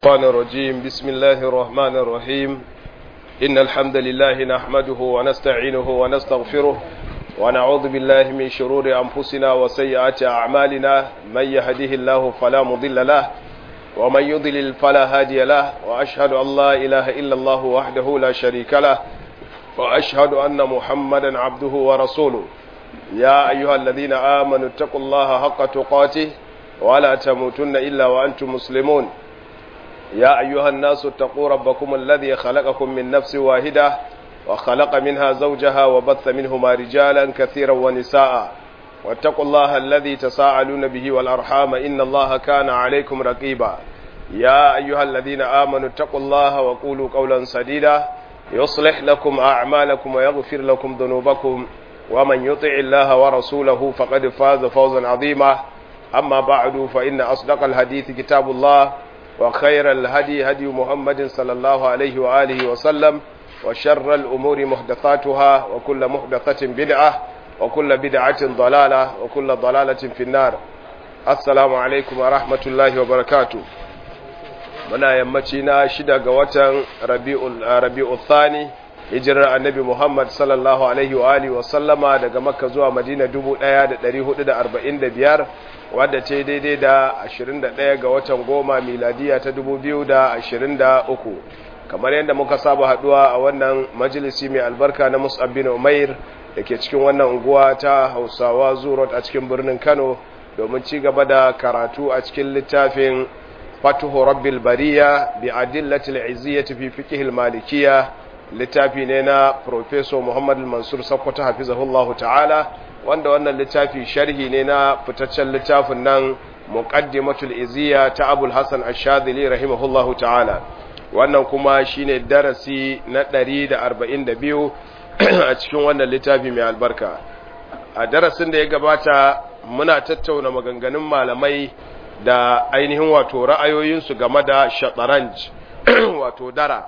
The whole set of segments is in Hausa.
الشيطان الرجيم بسم الله الرحمن الرحيم إن الحمد لله نحمده ونستعينه ونستغفره ونعوذ بالله من شرور أنفسنا وسيئات أعمالنا من يهده الله فلا مضل له ومن يضلل فلا هادي له وأشهد أن لا إله إلا الله وحده لا شريك له وأشهد أن محمدا عبده ورسوله يا أيها الذين آمنوا اتقوا الله حق تقاته ولا تموتن إلا وأنتم مسلمون يا أيها الناس اتقوا ربكم الذي خلقكم من نفس واحدة وخلق منها زوجها وبث منهما رجالا كثيرا ونساء واتقوا الله الذي تساءلون به والأرحام إن الله كان عليكم رقيبا يا أيها الذين آمنوا اتقوا الله وقولوا قولا سديدا يصلح لكم أعمالكم ويغفر لكم ذنوبكم ومن يطع الله ورسوله فقد فاز فوزا عظيما أما بعد فإن أصدق الحديث كتاب الله وخير الهدي هدي محمد صلى الله عليه وآله وسلم وشر الأمور محدثاتها وكل محدثة بدعة وكل بدعة ضلالة وكل ضلالة في النار السلام عليكم ورحمة الله وبركاته muna yammaci na shida ga watan rabi'ul thani hijirar annabi Muhammad sallallahu alaihi wa alihi wa sallama daga makka zuwa madina 1445 wadda ce daidai da 21 ga watan goma miladiya ta 2023 kamar yadda muka saba haduwa a wannan majalisi mai albarka na mus'ab bin umair da ke cikin wannan unguwa ta hausawa zurot a cikin birnin kano domin ci gaba da karatu a cikin littafin fatuhu rabbil bariya bi adillatil iziyyati fi fiqh malikiyya littafi ne na professor Muhammad Mansur Sakkwato hafizahullahu ta'ala wanda wannan littafi sharhi ne na fitaccen littafin nan muqaddimatul iziya ta Abul Hasan Ash-Shadhili rahimahullahu ta'ala wannan kuma shine darasi na 142 a cikin wannan littafi mai albarka a darasin da ya gabata muna tattauna maganganun malamai da ainihin wato ra'ayoyinsu game da shataranj wato dara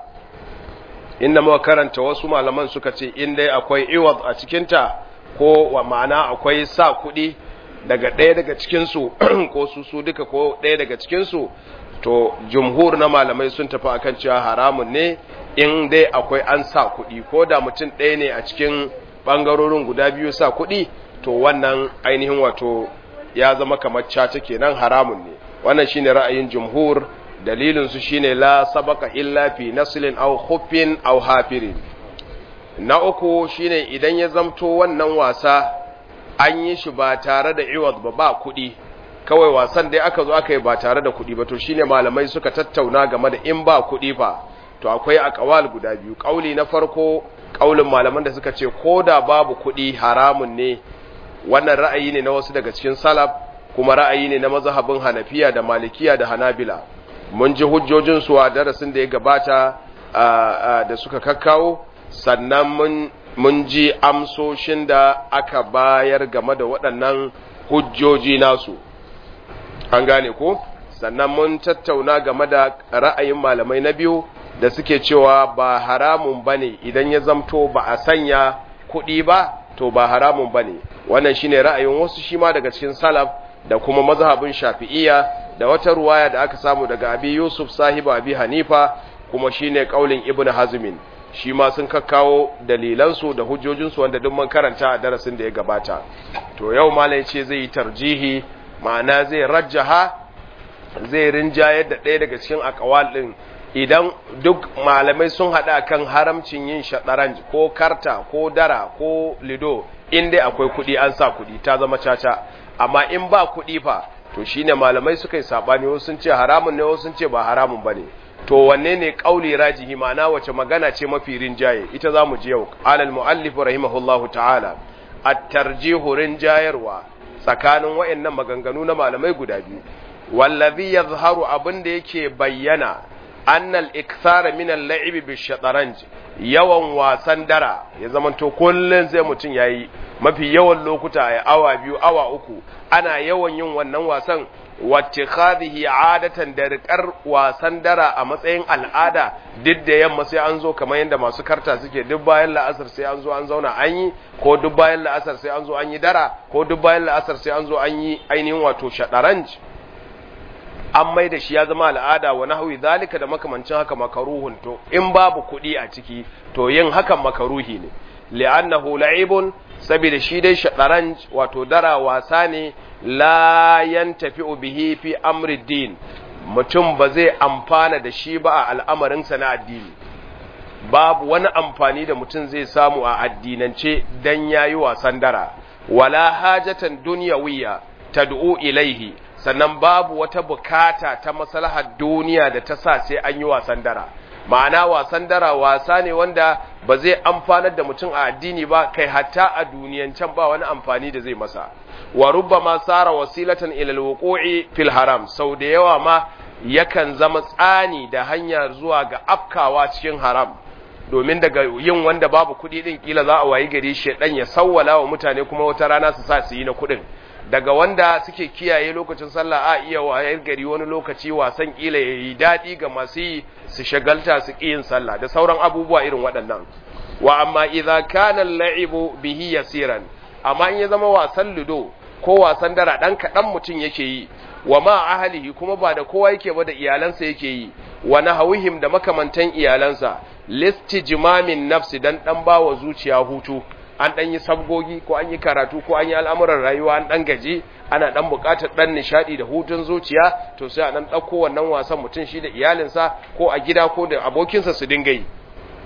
inda muka karanta wasu malaman suka ce in dai akwai iwad a cikinta ko wa ma'ana akwai sa kuɗi daga ɗaya daga cikinsu ko su su duka ko ɗaya daga cikinsu to jumhur na malamai sun tafi akan cewa haramun ne in dai akwai an sa kuɗi ko da mutum ɗaya ne a cikin ɓangarorin guda biyu sa kuɗi to wannan ainihin wato ya zama kamar caca kenan haramun ne wannan shine ra'ayin jumhur dalilin su shine la sabaka illa fi naslin aw khuffin aw hafirin na uku shine idan ya zamto wannan wasa an yi shi ba tare da iwad ba ba kuɗi kawai wasan dai aka zo aka yi ba tare da kuɗi ba to shine malamai suka tattauna game da in ba kuɗi fa to akwai akawal guda biyu kauli na farko kaulin malaman da suka ce ko da babu kuɗi haramun ne wannan ra'ayi ne na wasu daga cikin salaf kuma ra'ayi ne na mazhabin hanafiya da malikiya da hanabila mun ji hujjojinsu a darasin da ya gabata da suka kakkawo sannan mun ji amsoshin da aka bayar game da waɗannan hujjoji nasu an gane ko sannan mun tattauna game da ra'ayin malamai na biyu da suke cewa ba haramun ba ne idan ya zamto ba a sanya kuɗi ba to ba haramun ba ne wannan shine ra'ayin wasu shi ma daga cikin salaf da kuma mazhabin shafi'iyya da wata ruwaya da aka samu daga abi yusuf sahibu abi hanifa kuma shine kaulin ibnu hazmin shi ma sun kakkawo dalilansu da hujjojinsu wanda duk mun karanta a darasin da ya gabata to yau malai ce zai yi tarjihi ma'ana zai rajjaha zai rinjayar da ɗaya daga cikin akawal ɗin idan duk malamai sun haɗa kan haramcin yin shaɗaranj ko karta ko dara ko lido in dai akwai kuɗi an sa kuɗi ta zama caca amma in ba kuɗi fa to shine malamai suka yi sabani wasu sun ce haramun ne wasu sun ce ba haramun bane to wanne ne kauli rajihi ma'ana wace magana ce mafi rinjaye ita zamu ji yau alal muallif rahimahullahu ta'ala at-tarjihu rinjayarwa tsakanin wayannan maganganu na malamai guda biyu wallazi yazharu abinda yake bayyana annal ikthara min al-la'ibi bi-shataranj yawan wasan dara ya zamanto kullun sai mutun yayi mafi yawan lokuta ya awa biyu awa uku ana yawan yin wannan wasan wacce khadihi adatan da rikar wasan dara a matsayin al'ada duk da yamma sai an zo kamar yadda masu karta suke duk bayan la'asar sai an zo an zauna an yi ko duk bayan la'asar sai an zo an yi dara ko duk bayan la'asar sai an zo an yi ainihin wato shadaranj an mai da shi ya zama al'ada wa nahwi zalika da makamancin haka makaruhun to in babu kuɗi a ciki to yin hakan makaruhi ne li'annahu la'ibun saboda shi dai shadaranj wato dara wasa ne la yantafi'u bihi fi amri din mutum ba zai amfana da shi ba a al'amarinsa na addini babu wani amfani da mutum zai samu a addinance dan yayi wasan dara wala hajatan dunyawiyya tad'u ilaihi sannan babu wata bukata ta maslahar duniya da ta sa sai an yi wasan dara ma'ana wasan dara wasa ne wanda ba zai amfanar da mutum a addini ba kai hatta a duniyancan ba wani amfani da zai masa wa rubbama sara wasilatan ila alwuqu'i fil haram sau da yawa ma yakan zama tsani da hanya zuwa ga afkawa cikin haram domin daga yin wanda babu kuɗi din kila za a wayi gari shedan ya sawwala wa mutane kuma wata rana su sa su yi na kuɗin daga wanda suke kiyaye lokacin sallah a iya wayar gari wani lokaci wasan kila ya yi daɗi ga masu yi su shagalta su ƙi yin sallah da sauran abubuwa irin waɗannan wa amma idza kana al-la'ibu bihi yasiran amma in ya zama wasan ludo ko wasan dara dan kaɗan mutum yake yi wa ma ahlihi kuma ba da kowa yake ba da iyalansa yake yi wa nahawihim da makamantan iyalansa listijmamin nafsi dan dan bawa zuciya hutu an ɗan yi sabgogi ko an yi karatu ko an yi al'amuran rayuwa an ɗan gaji ana ɗan buƙatar ɗan nishaɗi da hutun zuciya to sai a ɗan ɗauko wannan wasan mutum shi da iyalinsa ko a gida ko da abokinsa su dinga yi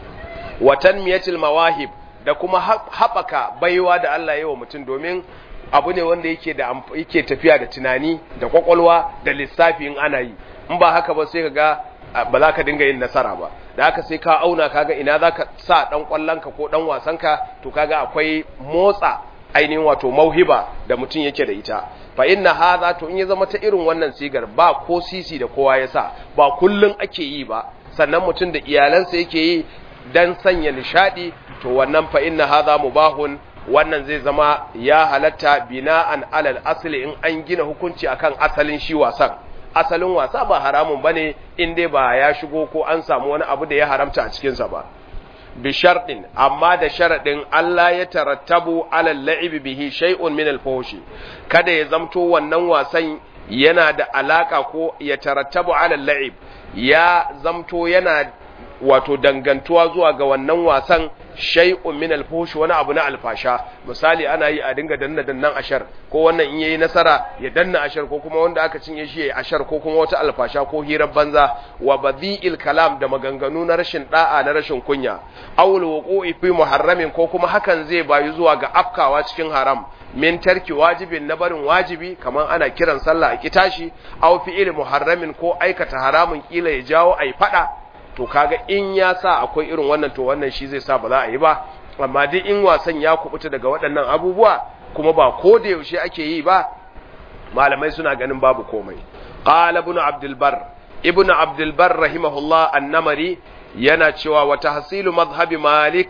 watan miyatil mawahib da kuma haɓaka baiwa da Allah ya yi wa mutum domin abu ne wanda yake da yake tafiya da tunani da kwakwalwa da lissafi in ana yi in ba haka ba sai ka ga ba za ka dinga yin nasara ba da haka sai ka auna kaga ina za ka sa ɗan ƙwallonka ko ɗan wasanka to kaga akwai motsa ainihin wato mauhiba da mutum yake da ita fa inna hadha to in ya zama ta irin wannan sigar ba ko sisi da kowa ya sa ba kullun ake yi ba sannan mutum da iyalansa yake yi dan sanya nishadi to wannan fa inna hadha mubahun wannan zai zama ya halatta bina'an alal asli in an gina hukunci akan asalin shi wasan asalin wasa ba haramun bane in dai ba ya shigo ko an samu wani abu da ya haramta a cikinsa ba bi sharɗin amma da sharaɗin Allah ya tarattabu alal la'ibi bihi shay'un min al kada ya zamto wannan wasan yana da alaka ko ya tarattabu alal la'ib ya zamto yana wato dangantuwa zuwa ga wannan wasan shay'un min al wani abu na alfasha misali ana yi a dinga danna dannan ashar ko wannan in yayi nasara ya danna ashar ko kuma wanda aka cinye shi yayi ashar ko kuma wata alfasha ko hirar banza wa badhi'il kalam da maganganu na rashin da'a na rashin kunya awul wuqu'i fi muharramin ko kuma hakan zai bayu zuwa ga afkawa cikin haram min tarki wajibin na barin wajibi kamar ana kiran sallah a kitashi aw fi'il muharramin ko aikata haramun kila ya jawo ai fada to kaga in ya sa akwai irin wannan to wannan shi zai sa ba za a yi ba amma duk in wasan ya kubuta daga waɗannan abubuwa kuma ba ko da yaushe ake yi ba malamai suna ganin babu komai qala ibn abdul bar ibn abdul bar rahimahullah annamari yana cewa wa tahsilu madhhabi malik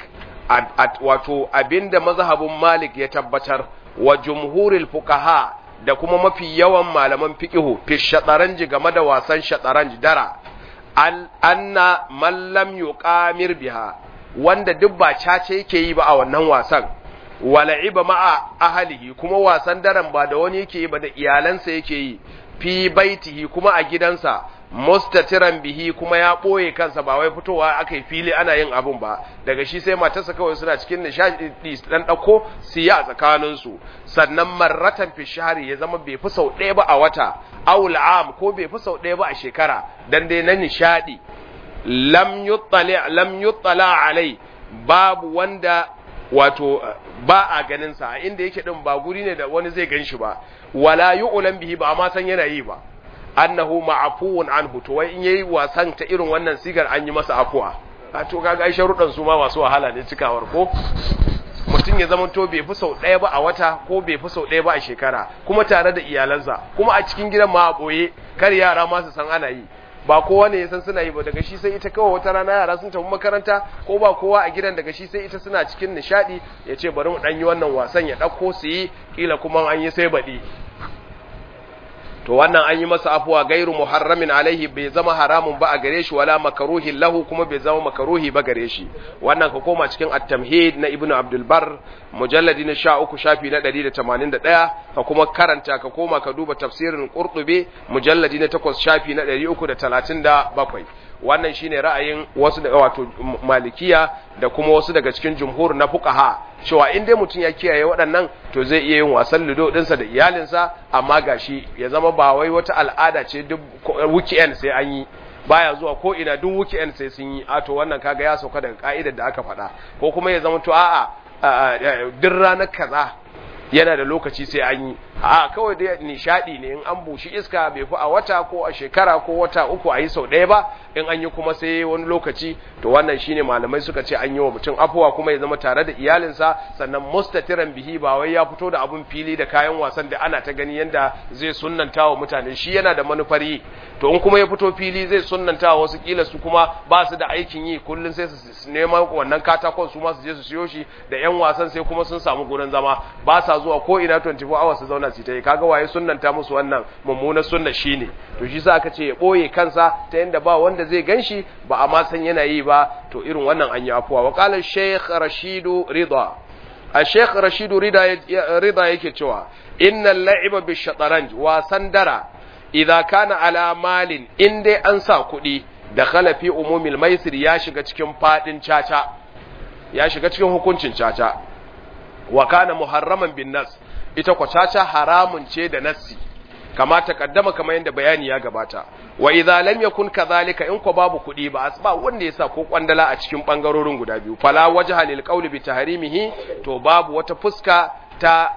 wato abinda mazhabin malik ya tabbatar wa jumhuril fuqaha da kuma mafi yawan malaman fiqhu fi shataranji game da wasan shataranji dara anna man lam yuqamir biha wanda duk ba cace yake yi ba a wannan wasan wala'iba ma'a ahlihi kuma wasan daren ba da wani yake yi ba da iyalansa yake yi fi baitihi kuma a gidansa mustatiran bihi kuma ya ɓoye kansa ba wai fitowa aka yi fili ana yin abun ba daga shi sai matarsa kawai suna cikin nishadi dan ɗauko siya a tsakaninsu sannan marratan fi shahari ya zama bai fi sau ɗaya ba a wata awul am ko bai fi sau ɗaya ba a shekara dan dai na nishadi lam yuttali lam yuttala alai babu wanda wato ba a ganin sa inda yake din ba guri ne da wani zai gan shi ba wala yu'lam bihi ba amma san yana yi ba annahu ma'afuwun anhu to wai in yayi wasan ta irin wannan sigar an yi masa afuwa a to kaga ai sharuɗan su ma masu wahala ne cikawar ko mutum ya zama to bai fi sau ɗaya ba a wata ko bai fi sau ɗaya ba a shekara kuma tare da iyalansa kuma a cikin gidan ma a ɓoye kar yara ma su san ana yi ba kowa ne ya san suna yi ba daga shi sai ita kawai wata rana yara sun tafi makaranta ko ba kowa a gidan daga shi sai ita suna cikin nishadi ya ce bari mu ɗan yi wannan wasan ya ɗauko su yi kila kuma an yi sai baɗi to wannan an yi masa afuwa gairu muharramin alaihi bai zama haramun ba a gare shi wala makaruhi lahu kuma bai zama makaruhi ba gare shi wannan ka koma cikin at-tamhid na ibnu abdul bar mujalladi na 13 shafi na 181 ka kuma karanta ka koma ka duba tafsirin qurtubi mujalladi na 8 shafi na 337 wannan shine ra'ayin wasu da wato malikiya da kuma wasu daga cikin jumhur na fuqaha cewa in dai mutum ya kiyaye waɗannan to zai iya yin wasan ludo ɗinsa da iyalinsa amma gashi ya zama ba wai wata al'ada ce duk weekend sai an yi baya zuwa ko ina duk weekend sai sun yi a to wannan kaga ya sauka daga ka'idar da aka faɗa ko kuma ya zama to a'a duk ranar kaza yana da lokaci sai an yi a kawai dai nishadi ne in an bushi iska bai fi a wata ko a shekara ko wata uku a yi sau ɗaya ba in an yi kuma sai wani lokaci to wannan shine malamai suka ce an yi wa mutum afuwa kuma ya zama tare da iyalinsa sannan mustatiran bihi ba wai ya fito da abun fili da kayan wasan da ana ta gani yanda zai sunnanta wa mutane shi yana da manufar yi to in kuma ya fito fili zai sunnanta wa wasu kila su kuma ba su da aikin yi kullun sai su neman wannan katakon su ma su je su siyo shi da yan wasan sai kuma sun samu gurin zama ba sa zuwa ko ina 24 hours su zauna su ta yi kaga waye sunnanta musu wannan mummunar sunna shine to shi sa aka ce ya boye kansa ta yanda ba wanda zai ganshi ba a ma san yana yi ba to irin wannan an yi afuwa wa qala shaykh rashidu rida a shaykh rashidu rida rida yake cewa innal la'iba bi shataranj wasan dara idza kana ala malin in dai an sa kuɗi da khalafi umumil maisir ya shiga cikin fadin caca ya shiga cikin hukuncin caca wa kana muharraman bin nas ita kwa caca haramun ce da nassi kama takaddama kamar yadda bayani ya gabata wa idza lam yakun kadhalika in ko babu kuɗi ba asba wanda yasa ko kwandala a cikin bangarorin guda biyu fala wajha lil qawli bi tahrimihi to babu wata fuska ta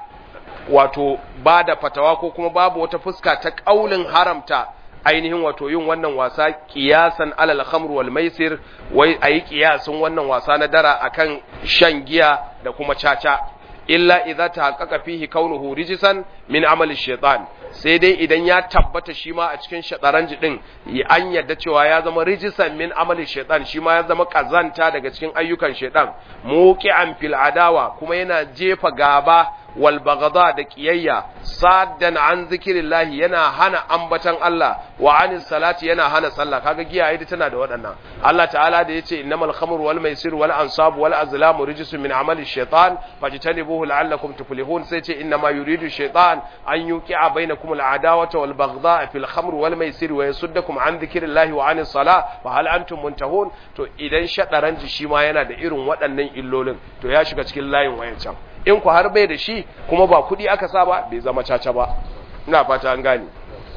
wato bada fatawa ko kuma babu wata fuska ta kaulin haramta ainihin wato yin wannan wasa kiyasan alal khamr wal maisir wai ayi kiyasin wannan wasa na dara akan shan giya da kuma caca illa idza tahaqqaqa fihi kaunuhu rijisan min amali shaitan sai dai idan ya tabbata shi ma a cikin shataranji din an yadda cewa ya zama rijisan min amali shaitan shi ma ya zama kazanta daga cikin ayyukan shaitan muqi'an fil adawa kuma yana jefa gaba wal bagada da kiyayya saddan an zikirillahi yana hana ambatan Allah wa anis salati yana hana sallah kaga giya ita tana da waɗannan Allah ta'ala da yace innamal khamru wal maisir wal ansab wal azlamu rijsun min amali shaitan fajtanibuhu la'allakum tuflihun sai ce innama yuridu shaitan an yuqi'a bainakum al adawata wal baghdha fil khamr wal maisir wa yasuddakum an dhikrillahi wa anis salah fa hal antum muntahun to idan shadaranji shi ma yana da irin waɗannan illolin to ya shiga cikin layin wayancan in ku har bai da shi kuma ba kuɗi aka sa ba bai zama caca ba ina fata an gane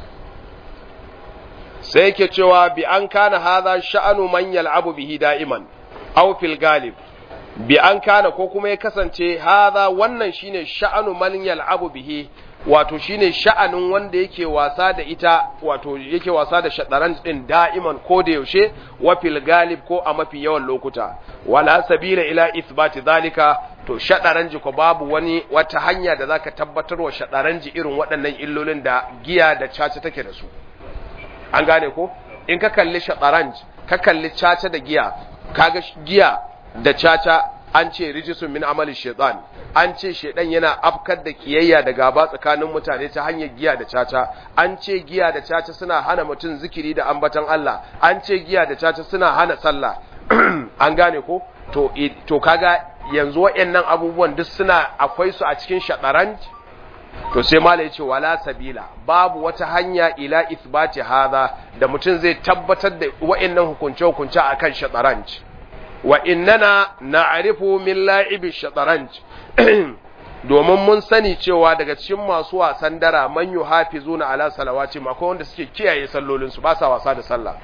sai yake cewa bi an kana hadha sha'anu man yal'abu bihi da'iman aw fil galib bi an kana ko kuma ya kasance hadha wannan shine sha'anu man yal'abu bihi wato shine sha'anin wanda yake wasa da ita wato yake wasa da shadaran din da'iman ko da yaushe wa fil galib ko a mafi yawan lokuta wala sabila ila ithbati zalika to shadaranji ko babu wani wata hanya da zaka tabbatar wa shadaranji irin waɗannan illolin da giya da caca take da su an gane ko in ka kalli shadaranji ka kalli caca da giya kaga giya da caca an ce rijisun min amali shaitan an ce shaitan yana afkar da kiyayya da gaba tsakanin mutane ta hanyar giya da caca an ce giya da caca suna hana mutum zikiri da ambatan Allah an ce giya da caca suna hana sallah an gane ko to to kaga yanzu waɗannan abubuwan duk suna akwai su a cikin shataranj to sai malai ce wala sabila babu wata hanya ila ithbati hadha da mutum zai tabbatar da waɗannan hukunce hukunce akan shataranj wa innana na'rifu min la'ibi shataranj domin mun sani cewa daga cikin masu wasan dara man yuhafizuna ala salawati akwai wanda suke kiyaye sallolin su ba sa wasa da sallah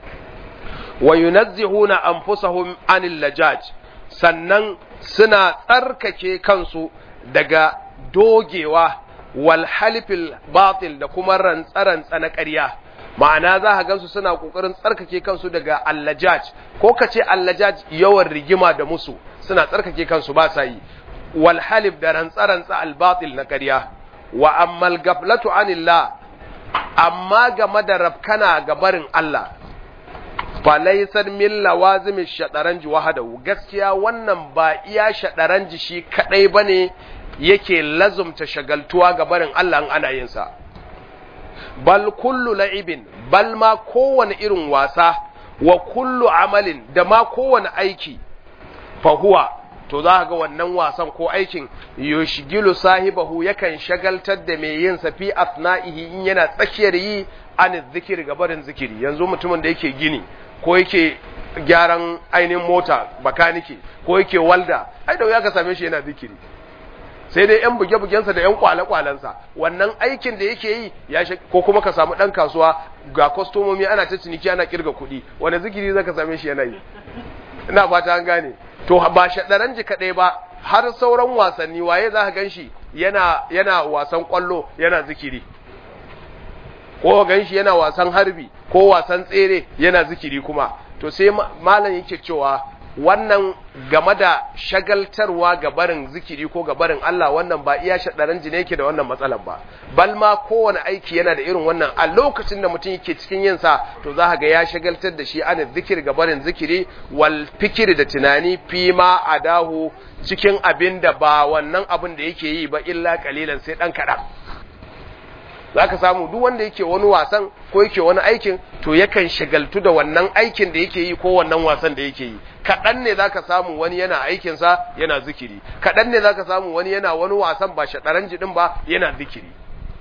wa yunazzihuna anfusahum anil lajaj sannan suna tsarkake kansu daga dogewa wal halifil batil da kuma rantsarantsa na ƙarya ma'ana za ka gansu suna kokarin tsarkake kansu daga allajaj ko ka ce allajaj yawan rigima da musu suna tsarkake kansu ba sa yi wal halif da rantsarantsa al batil na ƙarya wa ammal gaflatu anillah amma game da rafkana ga barin Allah falaisar min lawazimi shadaranji wahadahu gaskiya wannan ba iya shadaranji shi kadai bane yake lazumta shagaltuwa ga barin Allah ana yin sa bal kullu la'ibin bal ma kowane irin wasa wa kullu amalin da ma kowane aiki fa huwa to za ga wannan wasan ko aikin yushgilu sahibahu yakan shagaltar da mai yin sa fi asna'ihi in yana tsakiyar yi an zikiri ga barin zikiri yanzu mutumin da yake gini ko yake gyaran ainihin mota bakanike ko yake walda ai da ya ka same shi yana zikiri sai dai yan buge-bugensa da yan kwale-kwalensa wannan aikin da yake yi ya ko kuma ka samu dan kasuwa ga kwastomomi ana ta ciniki ana kirga kuɗi wanda zikiri zaka same shi yana yi ina fata an gane to ba shaɗaranji kaɗai ba har sauran wasanni waye za ka gan shi yana, yana wasan ƙwallo yana zikiri ko gan shi yana wasan harbi ko wasan tsere yana zikiri kuma to sai malam yake cewa wannan game da shagaltarwa ga barin zikiri ko ga barin Allah wannan ba iya shaɗaranji ne yake da wannan matsalan ba bal ma kowane aiki yana da irin wannan a lokacin da mutum yake cikin yin sa to za ga ya shagaltar da shi ana zikiri ga barin zikiri wal fikiri da tunani fi ma adahu cikin abin da ba wannan abin da yake yi ba illa kalilan sai dan kaɗan za ka samu duk wanda yake wani wasan ko yake wani aikin to yakan shagaltu da wannan aikin da yake yi ko wannan wasan da yake yi kaɗan ne za ka samu wani yana aikinsa yana zikiri kaɗan ne za ka samu wani yana wani wasan ba shaɗaran jiɗin ba yana zikiri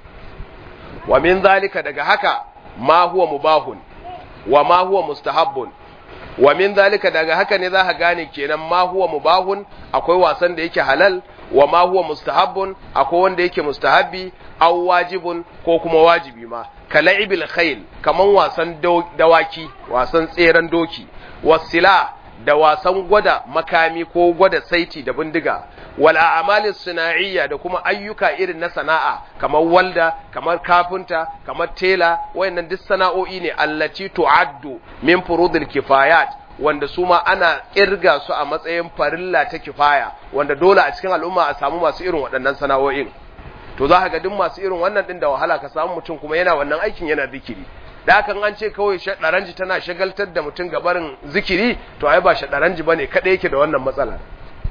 wa min zalika daga haka ma huwa mubahun wa ma huwa mustahabbun wa min zalika daga haka ne za ka gane kenan ma huwa mubahun akwai wasan da yake halal wa ma huwa mustahabbun akwai wanda yake mustahabbi aw wajibun ko kuma wajibi ma kala'ibil khayl kaman wasan dawaki wasan tseren doki wasila da wasan gwada makami ko gwada saiti da bindiga wal a'malis suna'iyya da kuma ayyuka irin na sana'a kamar walda kamar kafinta kamar tela wayannan duk sana'o'i ne allati tu'addu min furudil kifayat wanda su ma ana kirga su a matsayin farilla ta kifaya wanda dole a cikin al'umma a samu masu irin waɗannan sana'o'in to za ka ga duk masu irin wannan din da wahala ka samu mutum kuma yana wannan aikin yana zikiri da hakan an ce kawai shaɗaranji tana shagaltar da mutum gabarin zikiri to ai ba shaɗaranji bane kada yake da wannan matsala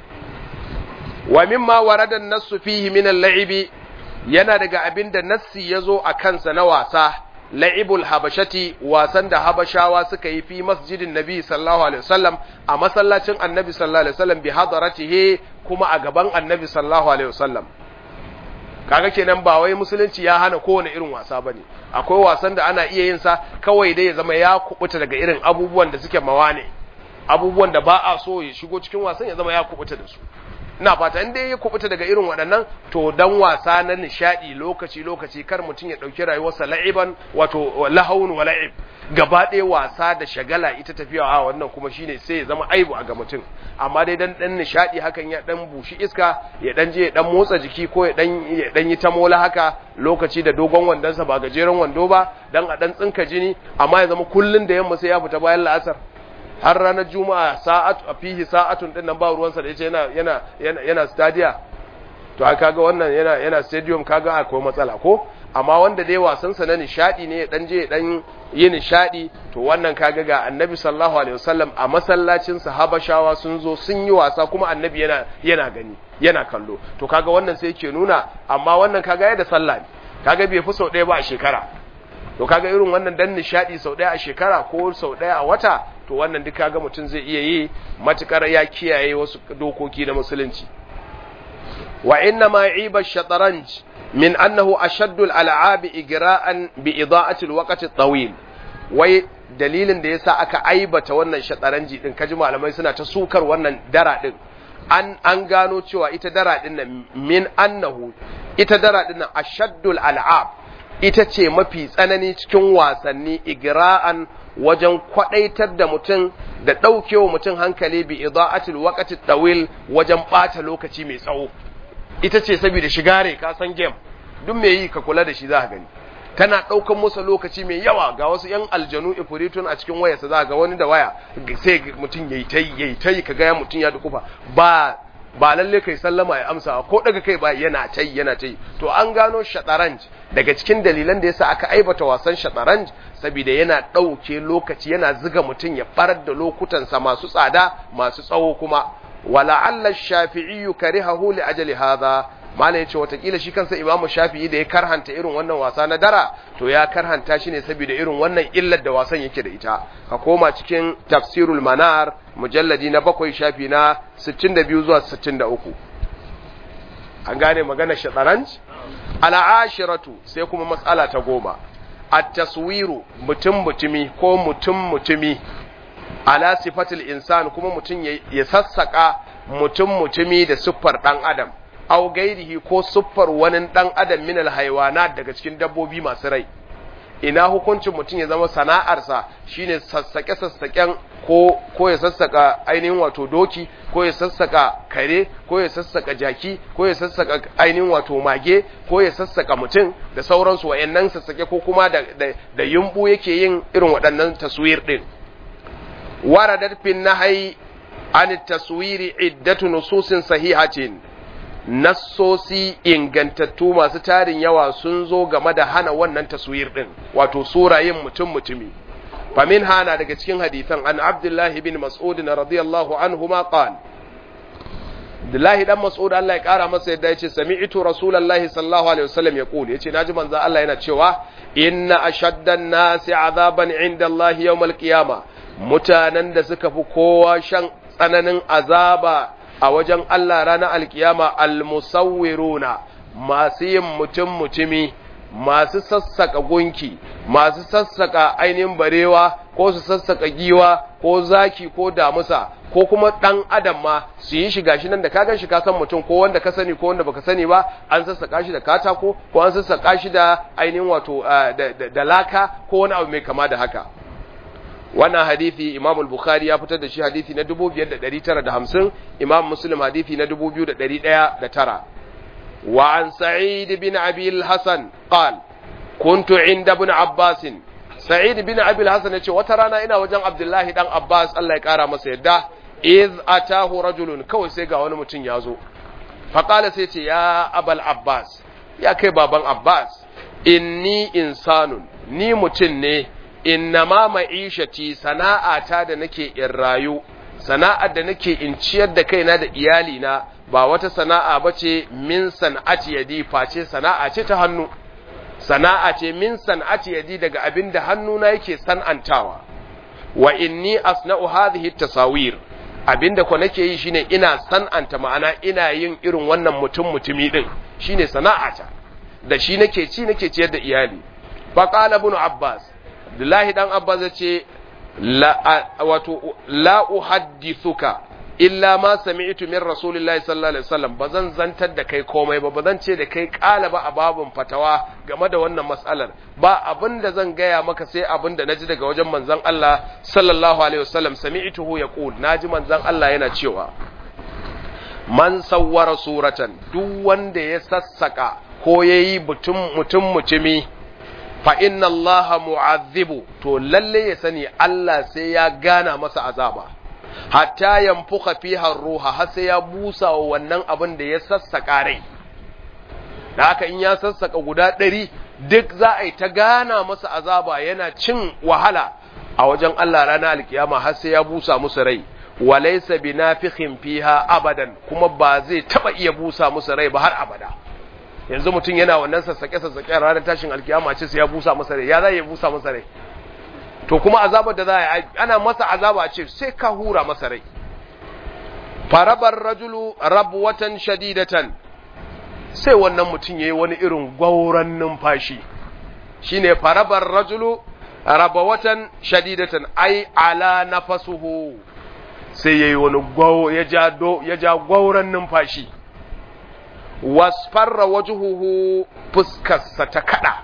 wa mimma warada nassu fihi min al-la'ibi yana daga abin da nassi yazo a kansa na wasa la'ibul habashati wasan da habashawa suka yi fi masjidin nabi sallallahu alaihi wasallam a masallacin annabi sallallahu alaihi wasallam bi hadaratihi kuma a gaban annabi sallallahu alaihi wasallam kaga kenan ba wai musulunci ya hana kowane irin wasa bane akwai wasan da ana iya yin sa kawai dai ya zama ya kubuta daga irin abubuwan da suke mawane abubuwan da ba a so ya shigo cikin wasan ya zama ya kubuta da su ina fata in dai ya kubuta daga irin waɗannan to dan wasa na nishadi lokaci lokaci kar mutum ya ɗauki rayuwarsa la'iban wato lahawun wa la'ib gaba ɗaya wasa da shagala ita tafiya a wannan kuma shine sai ya zama aibu a ga mutum amma dai dan dan nishadi hakan ya dan bushi iska ya dan je ya dan motsa jiki ko ya dan ya dan yi ta mola haka lokaci da dogon wandonsa ba gajeren wando ba dan a dan tsinka jini amma ya zama kullun da yamma sai ya fita bayan la'asar har ranar juma'a sa'atu a fihi sa'atun din nan ba ruwansa da yace yana yana yana yana stadia to ai kaga wannan yana yana stadium kaga akwai matsala ko amma wanda dai wasan sa na nishadi ne dan je dan yi nishadi to wannan kaga ga annabi sallallahu alaihi wasallam a masallacin sahabashawa sun zo sun yi wasa kuma annabi yana yana gani yana kallo to kaga wannan sai yake nuna amma wannan kaga ya da sallah ne kaga bai fi sau ɗaya ba a shekara to kaga irin wannan dan nishadi sau ɗaya a shekara ko sau ɗaya a wata to wannan duk kaga mutum zai iya yi matukar ya kiyaye wasu dokoki na musulunci wa inna ma iba shataranj min annahu ashaddu al-al'ab igra'an bi ida'ati al-waqti at-tawil wai dalilin da yasa aka aibata wannan shataranji din kaji malamai suna ta sukar wannan dara din an an gano cewa ita dara din nan min annahu ita dara din nan ashaddu al-al'ab ita ce mafi tsanani cikin wasanni igra'an wajen kwadaitar da mutum da ɗaukewa mutum hankali bi ida'atil waqti tawil wajen ɓata lokaci mai tsawo ita ce saboda shigare ka san game duk mai yi ka kula da shi za ka gani tana ɗaukan musu lokaci mai yawa ga wasu yan aljanu ifiritun a cikin wayarsa za ga wani da waya sai mutum yayi tayi yayi tayi ka ga mutum ya dukufa ba ba lalle kai sallama ya amsa ko daga kai ba yana tai yana tai to an gano shataranj daga cikin dalilan da yasa aka aibata wasan shataranj saboda yana ɗauke lokaci yana ziga mutum ya farar da lokutansa masu tsada masu tsawo kuma wala alla shafi'i karihahu li ajali hadha malai yace watakila shi kansa imamu shafi'i da ya karhanta irin wannan wasa na dara to ya karhanta shi ne saboda irin wannan illar da wasan yake da ita ka koma cikin tafsirul manar mujalladi na bakwai shafi na 62 zuwa 63 an gane magana shataranj al'ashiratu sai kuma matsala ta goma at-taswiru mutum mutumi ko mutum mutumi ala sifatil insan kuma mutum ya sassaka mutum mutumi da siffar dan adam aw gairihi ko siffar wani dan adam min alhaywanat daga cikin dabbobi masu rai ina hukuncin mutum ya zama sana'arsa shine sassake sassaken ko ko ya sassaka ainihin wato doki ko ya sassaka kare ko ya sassaka jaki ko ya sassaka ainihin wato mage ko ya sassaka mutum da sauransu wayannan sassake ko kuma da da, da yumbu yake yin irin waɗannan taswir din waradat fin nahyi an taswiri iddatu nususin sahihatin nassosi ingantattu masu tarin yawa sun zo game da hana wannan taswir din wato surayin mutum mutumi famin hana daga cikin hadithan an abdullahi bin mas'ud radiyallahu anhu ma qal Abdullahi dan Mas'ud Allah ya kara masa yadda yace sami'tu Rasulullahi sallallahu alaihi wasallam yaqul yace naji manzo Allah yana cewa inna ashaddan nasi azaban inda Allah yawmal qiyama mutanen da suka fi kowa shan tsananin azaba a wajen Allah ranar alkiyama almusawwiruna masu yin mutum mutumi masu sassaka gunki masu sassaka ainihin barewa ko su sassaka giwa ko zaki ko damusa ko kuma dan adam ma su yi shiga shi nan da ka gan shi ka san mutum ko wanda ka sani ko wanda baka sani ba an sassaka shi da katako ko an sassaka shi da ainihin wato da laka ko wani abu mai kama da haka wannan hadisi Imam al-Bukhari ya fitar da shi hadisi na 5950 Imam Muslim hadisi na 2109 wa an Sa'id bin Abi al-Hasan qal kuntu inda ibn Abbas Sa'id bin Abi al-Hasan yace wata rana ina wajen Abdullahi dan Abbas Allah ya kara masa yadda iz atahu rajulun kawai sai ga wani mutum ya zo fa qala sai ce ya Abul Abbas ya kai baban Abbas inni insanun ni mutum ne innama ma'ishati sana'ata da nake in rayu sana'ar da nake in ciyar da kaina da iyalina ba wata sana'a bace min san'ati yadi face sana'a ce ta hannu sana'a ce min san'ati yadi daga abin da hannuna yake san'antawa wa inni asna'u hadhihi tasawir abinda ko nake yi shine ina san'anta ma'ana ina yin irin wannan mutum mutumi din shine sana'ata da shi nake ci nake ciyar da iyali fa qala ibn abbas Abdullahi dan Abbas ya ce wato la uhaddithuka illa ma sami'tu min rasulillahi sallallahu alaihi wasallam bazan zantar da kai komai ba bazan ce da kai kala ba a babun fatawa game da wannan mas'alar ba abinda zan gaya maka sai abinda naji daga wajen manzon Allah sallallahu alaihi wasallam sami'tuhu yaqul naji manzon Allah yana cewa man sawwara suratan duk wanda ya sassaka ko yayi mutum mutum mutumi fa inna allaha mu'azzibu to lalle ya sani Allah sai ya gana masa azaba hatta yanfuka fiha ruha har sai ya busa wa wannan abin da ya sassaka rai da haka in ya sassaka guda ɗari duk za a yi ta gana masa azaba yana cin wahala a wajen Allah ranar alkiyama har sai ya busa musu rai walaysa binafikhin fiha abadan kuma ba zai taba iya busa musu rai ba har abada yanzu mutum yana wannan sassaƙe-sassaƙe a ranar tashin alkiyama ce sai ya busa masa rai ya za ya busa masa rai to kuma azabar da za a yi ana masa azaba ce sai ka hura masa rai farabar rajulu rabwatan shadidatan sai wannan mutum yayi wani irin gwauran numfashi shine farabar rajulu rabwatan shadidatan ai ala nafasuhu sai yayi wani gwawo ya ja do ya ja gwauran numfashi wasfarra wajuhuhu fuskarsa ta kada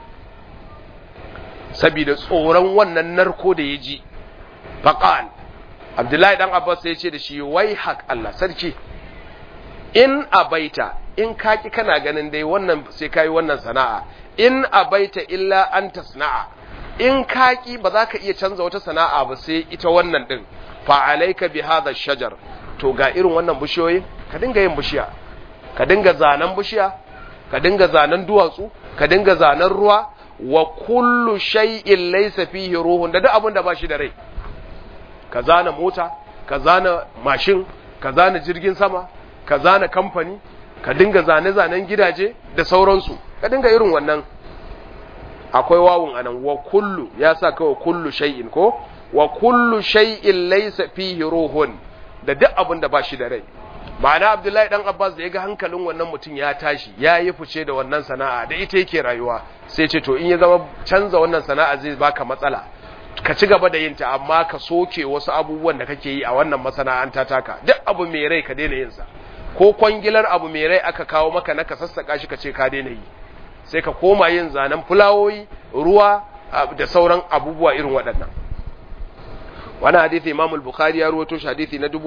saboda tsoron wannan narko da ya ji faqal abdullahi dan abbas ya ce da shi wai haq Allah sarki in abaita in kaki kana ganin dai wannan sai kai wannan sana'a in abaita illa an tasna'a in kaki ba za ka iya canza wata sana'a ba sai ita wannan din fa alayka bi hadha shajar to ga irin wannan bishiyoyin ka dinga yin bishiya ka dinga zanen bishiya ka dinga zanen duwatsu ka dinga zanen ruwa wa kullu shay'in laysa fihi ruhun da duk abin da ba shi da rai ka zana mota ka zana mashin ka zana jirgin sama ka zana kamfani ka dinga zane-zanen gidaje da sauransu ka dinga irin wannan akwai wawun anan wa kullu ya sa kawai kullu shay'in ko wa kullu shay'in laysa fihi ruhun da duk abin da ba shi da rai ma'ana abdullahi dan abbas da ya ga hankalin wannan mutum ya tashi ya yi fice da wannan sana'a da ita yake rayuwa sai ce to in ya zama canza wannan sana'a zai baka matsala ka ci gaba da yinta amma ka soke wasu abubuwan da kake yi a wannan masana'anta taka duk abu mai rai ka daina yin sa ko kwangilar abu mai rai aka kawo maka na ka sassaka shi ka ce ka daina yi sai ka koma yin zanen fulawoyi ruwa da sauran abubuwa irin waɗannan wani hadithi imam al-bukhari ya ruwato shi hadithi na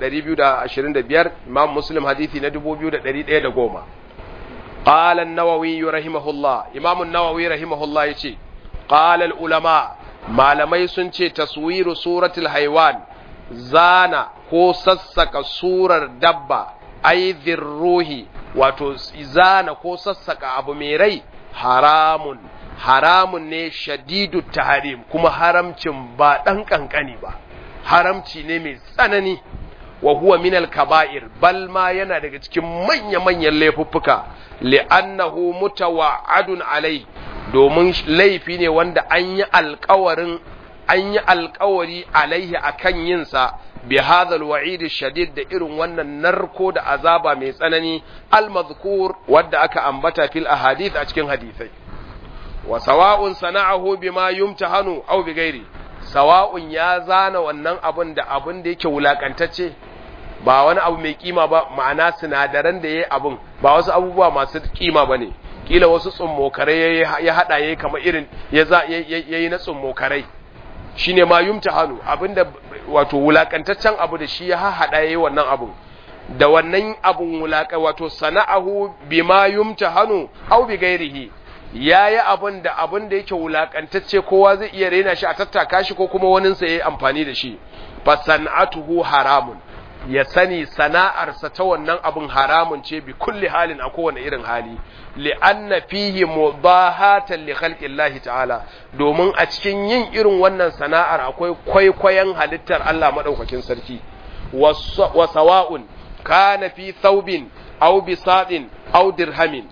2225 imam muslim hadithi na 2110 qala an-nawawi rahimahullah imam an-nawawi rahimahullah yace qala al-ulama malamai sun ce taswiru suratul haywan zana ko sassaka surar dabba ai ruhi wato zana ko sassaka abu mai rai haramun haramun ne shadidu tahrim kuma haramcin ba dan kankani ba haramci ne mai tsanani wa huwa min al-kaba'ir bal ma yana daga cikin manya-manyan laifuffuka li'annahu mutawa'adun alai domin laifi ne wanda an yi alkawarin an yi alkawari alaihi akan yinsa bi hadha alwa'id shadid da irin wannan narko da azaba mai tsanani almadhkur wanda aka ambata fil ahadith a cikin hadisai wa sawa'un sana'ahu bima yumtahanu aw bi ghairi sawa'un ya zana wannan abun da abun da yake wulakantacce ba wani abu mai kima ba ma'ana sinadaran da yayi abun ba wasu abubuwa masu kima bane kila wasu tsummokarai ya hada yayi kamar irin ya za yayi na tsummokarai shine ma yumtahanu abinda wato wulakantaccen abu da shi ya hada yayi wannan abun da wannan abun wulaka wato sana'ahu bima yumtahanu aw bi ghairihi yayi abun da abun da yake wulakantacce kowa zai iya rena shi a tattaka shi ko kuma wanin sa yayi amfani da shi fa san'atuhu haramun ya sani sana'arsa ta wannan abun haramun ce bi kulli halin a kowane irin hali li'anna fihi mudahatan li khalqillahi ta'ala domin a cikin yin irin wannan sana'ar akwai kwaikwayon halittar Allah madaukakin sarki wa sawa'un kana fi thawbin aw bisadin aw dirhamin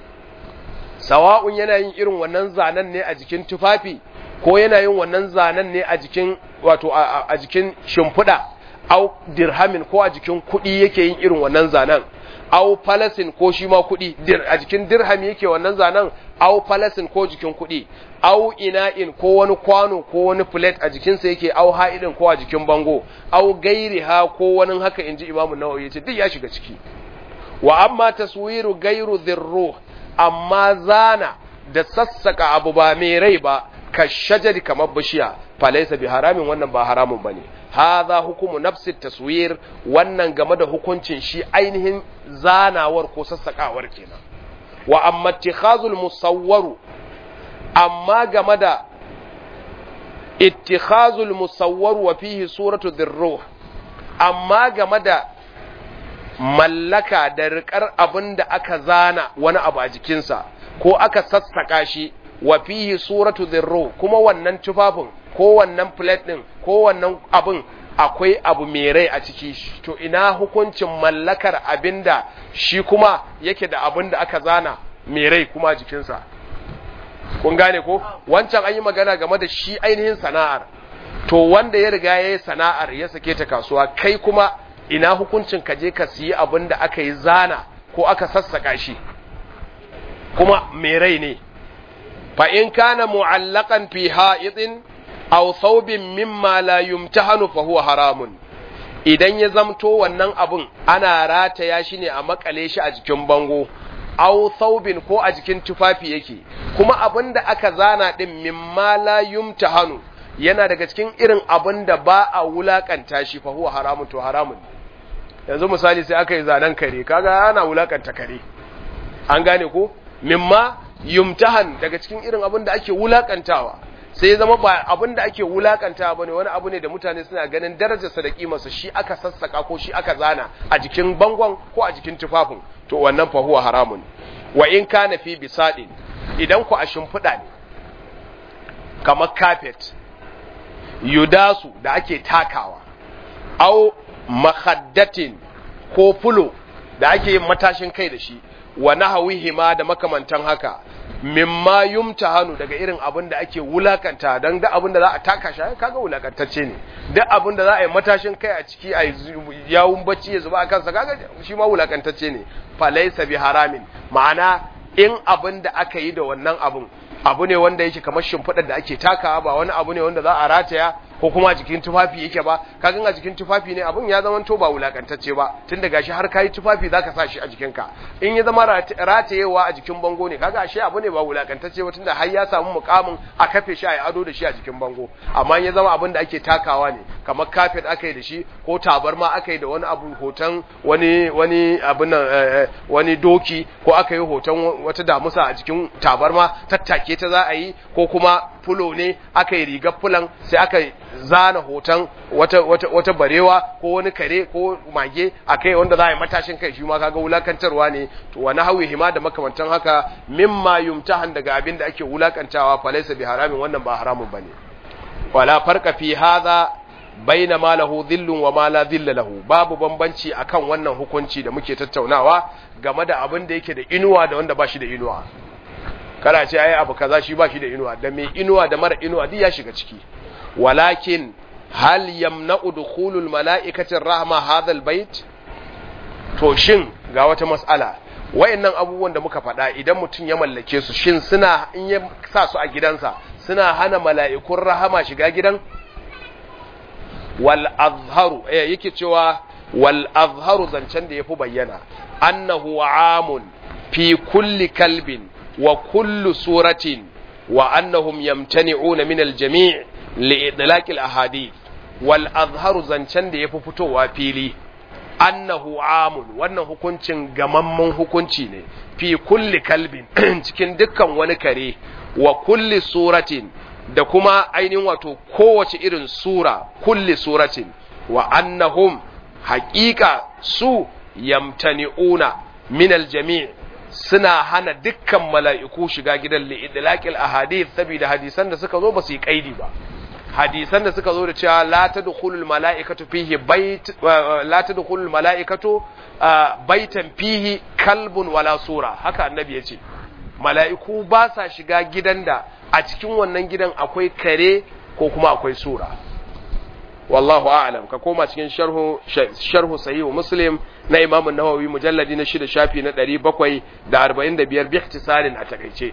sawa'un yana yin irin wannan zanen ne a jikin tufafi ko yana yin wannan zanen ne a jikin wato a jikin shimfiɗa au dirhamin ko a jikin kuɗi yake yin irin wannan zanen au falasin ko shi ma kuɗi a jikin dirham yake wannan zanen au falasin ko jikin kuɗi au ina'in ko wani kwano ko wani plate a jikinsa yake au ha'idin ko a jikin bango au gairi ha ko wani haka inji imamu nawawi yace duk ya shiga ciki wa amma taswiru gairu dhirruh amma zana da sassaka abu ba mai rai ba ka shajari kamar bishiya falaisa bi haramin wannan ba haramun bane hadha hukumu nafsi taswir wannan game da hukuncin shi ainihin zanawar ko sassakawar kenan wa amma ittikhazul musawwaru amma game da ittikhazul musawwar wa fihi suratu dhirruh amma game da mallaka da riƙar abin da aka zana wani abu a jikinsa ko aka sassaka shi wa fihi suratu dhirruh kuma wannan tufafin ko wannan plate din ko wannan abin akwai abu mai rai a ciki to ina hukuncin mallakar abinda shi kuma yake da abin da aka zana mai rai kuma a jikinsa kun gane ko wancan an yi magana game da shi ainihin sana'ar to wanda ya riga ya yi sana'ar ya sake ta kasuwa kai kuma ina hukuncin ka je ka siyi abin da aka yi zana ko aka sassaka shi kuma mai rai ne fa in kana mu'allaqan fi ha'idin aw thawbin mimma la yumtahanu fa huwa haramun idan ya zamto wannan abun ana rataya shi ne a makale shi a jikin bango aw thawbin ko a jikin tufafi yake kuma abin da aka zana din mimma la yumtahanu yana daga cikin irin abin da ba a wulakanta shi fa huwa haramun to haramun yanzu misali sai aka yi zanen kare kaga ana wulakanta kare an gane ko mimma yumtahan daga cikin irin abin da ake wulakantawa sai ya zama ba abin da ake wulakantawa bane wani abu ne da mutane suna ganin darajarsa da kimarsa shi aka sassaka ko shi aka zana a jikin bangon ko a jikin tufafin to wannan fa huwa haramun wa in kana fi bisadin idan ku a shimfiɗa ne kamar carpet yudasu da ake takawa au mahaddatin ko fulo da ake yin matashin kai da shi wa nahawihima da makamantan haka mimma yumtahanu daga irin abin da ake wulakanta dan da abin da za a taka shi kaga wulakantacce ne duk abin da za a yi matashin kai a ciki a yawun bacci ya zuba a kansa kaga shi ma wulakantacce ne fa laysa bi haramin ma'ana in abin da aka yi da wannan abin abu ne wanda yake kamar shimfiɗar da ake takawa ba wani abu ne wanda za a rataya ko kuma a jikin tufafi yake ba kaga a jikin tufafi ne abun ya zama to ba wulakantacce ba tun da gashi har kayi tufafi zaka sa shi a jikinka in ya zama ratayewa a jikin bango ne kaga ashe abu ne ba wulakantacce ba tunda har ya samu mukamin a kafe shi a ado da shi a jikin bango amma ya zama abin da ake takawa ne kamar kafet aka yi da shi ko tabarma aka yi da wani abu hoton wani wani abin nan wani doki ko aka yi hoton wata damusa a jikin tabarma tattake ta za a yi ko kuma fulo ne aka yi rigar fulan sai aka zana hoton wata, wata, wata barewa ko wani kare ko mage a kai wanda za a yi matashin kai shi ma kaga wulakantarwa ne to wani hawi hima da makamantan haka mimma yumtahan daga abin da ake wulakantawa falaisa bi haramin wannan ba haramun bane wala farqa fi hadha baina ma lahu dhillun wa ma la dhilla lahu babu bambanci akan wannan hukunci da muke tattaunawa game da abin da yake da inuwa da wanda ba shi da inuwa kana ce ai abu kaza shi ba shi da inuwa da mai inuwa da mara inuwa duk ya shiga ciki walakin hal yamna'u dukhulul mala'ikati rahma hadha albayt to shin ga wata mas'ala wayannan abubuwan da muka faɗa idan mutum ya mallake su shin suna in ya sa su a gidansa suna hana mala'ikun rahama shiga gidan wal azharu eh yake cewa wal azharu zancen da yafi bayyana annahu amun fi kulli kalbin wa kullu suratin wa annahum yamtani'una min al-jami' li'idlaq al-ahadith wal azharu zancen da yafi fitowa fili annahu amun wannan hukuncin gamamman hukunci ne fi kulli kalbin cikin dukkan wani kare wa kulli suratin da kuma ainihin wato kowace irin sura kulli suratin wa annahum haƙiƙa su yamtani'una min al-jami' suna hana dukkan mala'iku shiga gidan li'idlaqil ahadith saboda hadisan da suka zo ba su yi kaidi ba hadisan da suka zo da cewa la tadkhulul mala'ikatu fihi bait la tadkhulul mala'ikatu baitan fihi kalbun wala sura haka annabi yace mala'iku ba sa shiga gidan da a cikin wannan gidan akwai kare ko kuma akwai sura wallahu a'lam ka koma cikin sharhu sharhu sahih muslim na imam an-nawawi mujalladi na shida shafi na 745 bi ihtisarin a takeice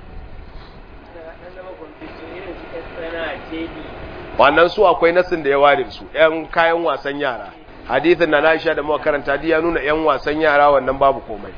wannan su akwai nasin da ya ware su yan kayan wasan yara hadithin na Aisha da muka karanta ya nuna yan wasan yara wannan babu komai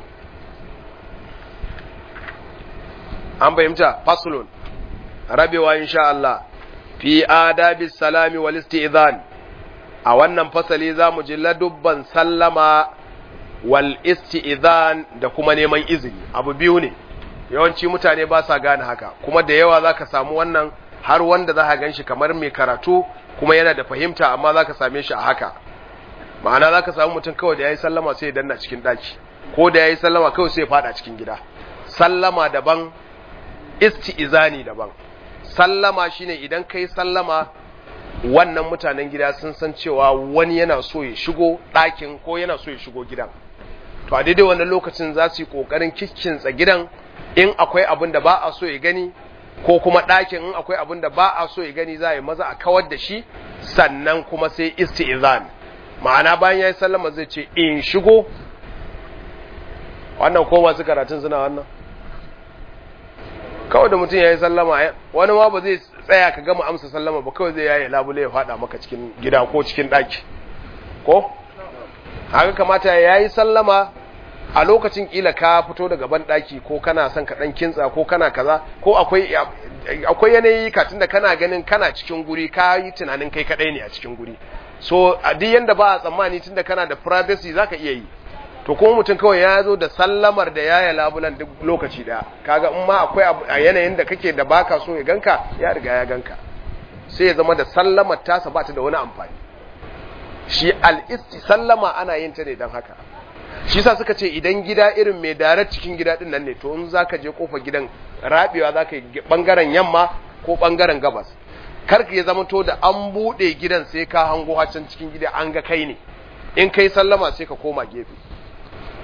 an bayyanta faslun rabewa insha Allah fi adabi salami wal isti'zan a wannan fasali zamu ji ladubban sallama wal isti'zan da kuma neman izini abu biyu ne yawanci mutane ba sa gane haka kuma da yawa zaka samu wannan har wanda zaka ganshi kamar mai karatu kuma yana da fahimta amma zaka same shi a haka ma'ana zaka samu mutum kawai da yayi sallama sai ya danna cikin daki ko da yayi sallama kawai sai ya fada cikin gida sallama daban isti'zani daban sallama shine idan kai sallama wannan mutanen gida sun san cewa wani yana so ya shigo ɗakin ko yana so ya shigo gidan to a daidai wannan lokacin za su yi ƙoƙarin kiccinsa gidan in akwai abin da ba a so ya gani ko kuma ɗakin in akwai abin da ba a so ya gani za a yi maza a kawar da shi sannan kuma sai isti'izan ma'ana bayan ya yi sallama zai ce in shigo wannan ko masu karatun suna wannan kawai da mutum ya yi sallama wani ma ba zai tsaya ka gama amsa sallama ba kawai zai yaye labule ya fada maka cikin gida ko cikin ɗaki ko haka kamata ya yi sallama a lokacin kila ka fito daga ban ɗaki ko kana son ka ɗan kintsa ko kana kaza ko akwai akwai yanayi ka tunda kana ganin kana cikin guri ka yi tunanin kai kaɗai ne a cikin guri so a duk yanda ba a tsammani tunda kana da privacy zaka iya yi to kuma mutum kawai ya zo da sallamar da yaya labulan duk lokaci daya kaga in ma akwai a yanayin da kake da baka so ya ganka ya riga ya ganka sai ya zama da sallamar tasa ba ta da wani amfani shi al-isti sallama ana yin ta ne dan haka shi sa suka ce idan gida irin mai darar cikin gida din nan ne to in zaka je kofar gidan rabewa zaka yi bangaren yamma ko bangaren gabas kar ka ya zama to da an bude gidan sai ka hango hacan cikin gida an ga kai ne in kai sallama sai ka koma gefe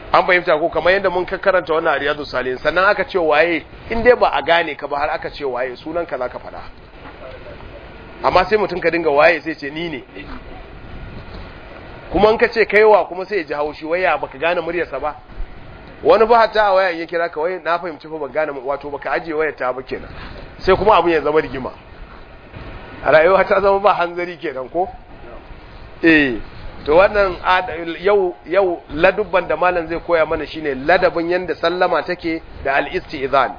an fahimta ko kamar yadda mun karanta wannan riyadu salihin sannan aka ce waye in dai ba a gane ka ba har aka ce waye sunan ka zaka faɗa amma sai mutum ka dinga waye sai ce ni ne kuma in ka ce kaiwa kuma sai ya ji haushi waya baka gane muryarsa ba wani ba ta a wayan ya kira ka wai na fahimci fa ban gane wato baka ajiye wayar ta ba kenan sai kuma abun ya zama rigima a rayuwa ta zama ba hanzari kenan ko eh to wannan yau yau ladubban da malam zai koya mana shine ladabin yanda sallama take da al-istizan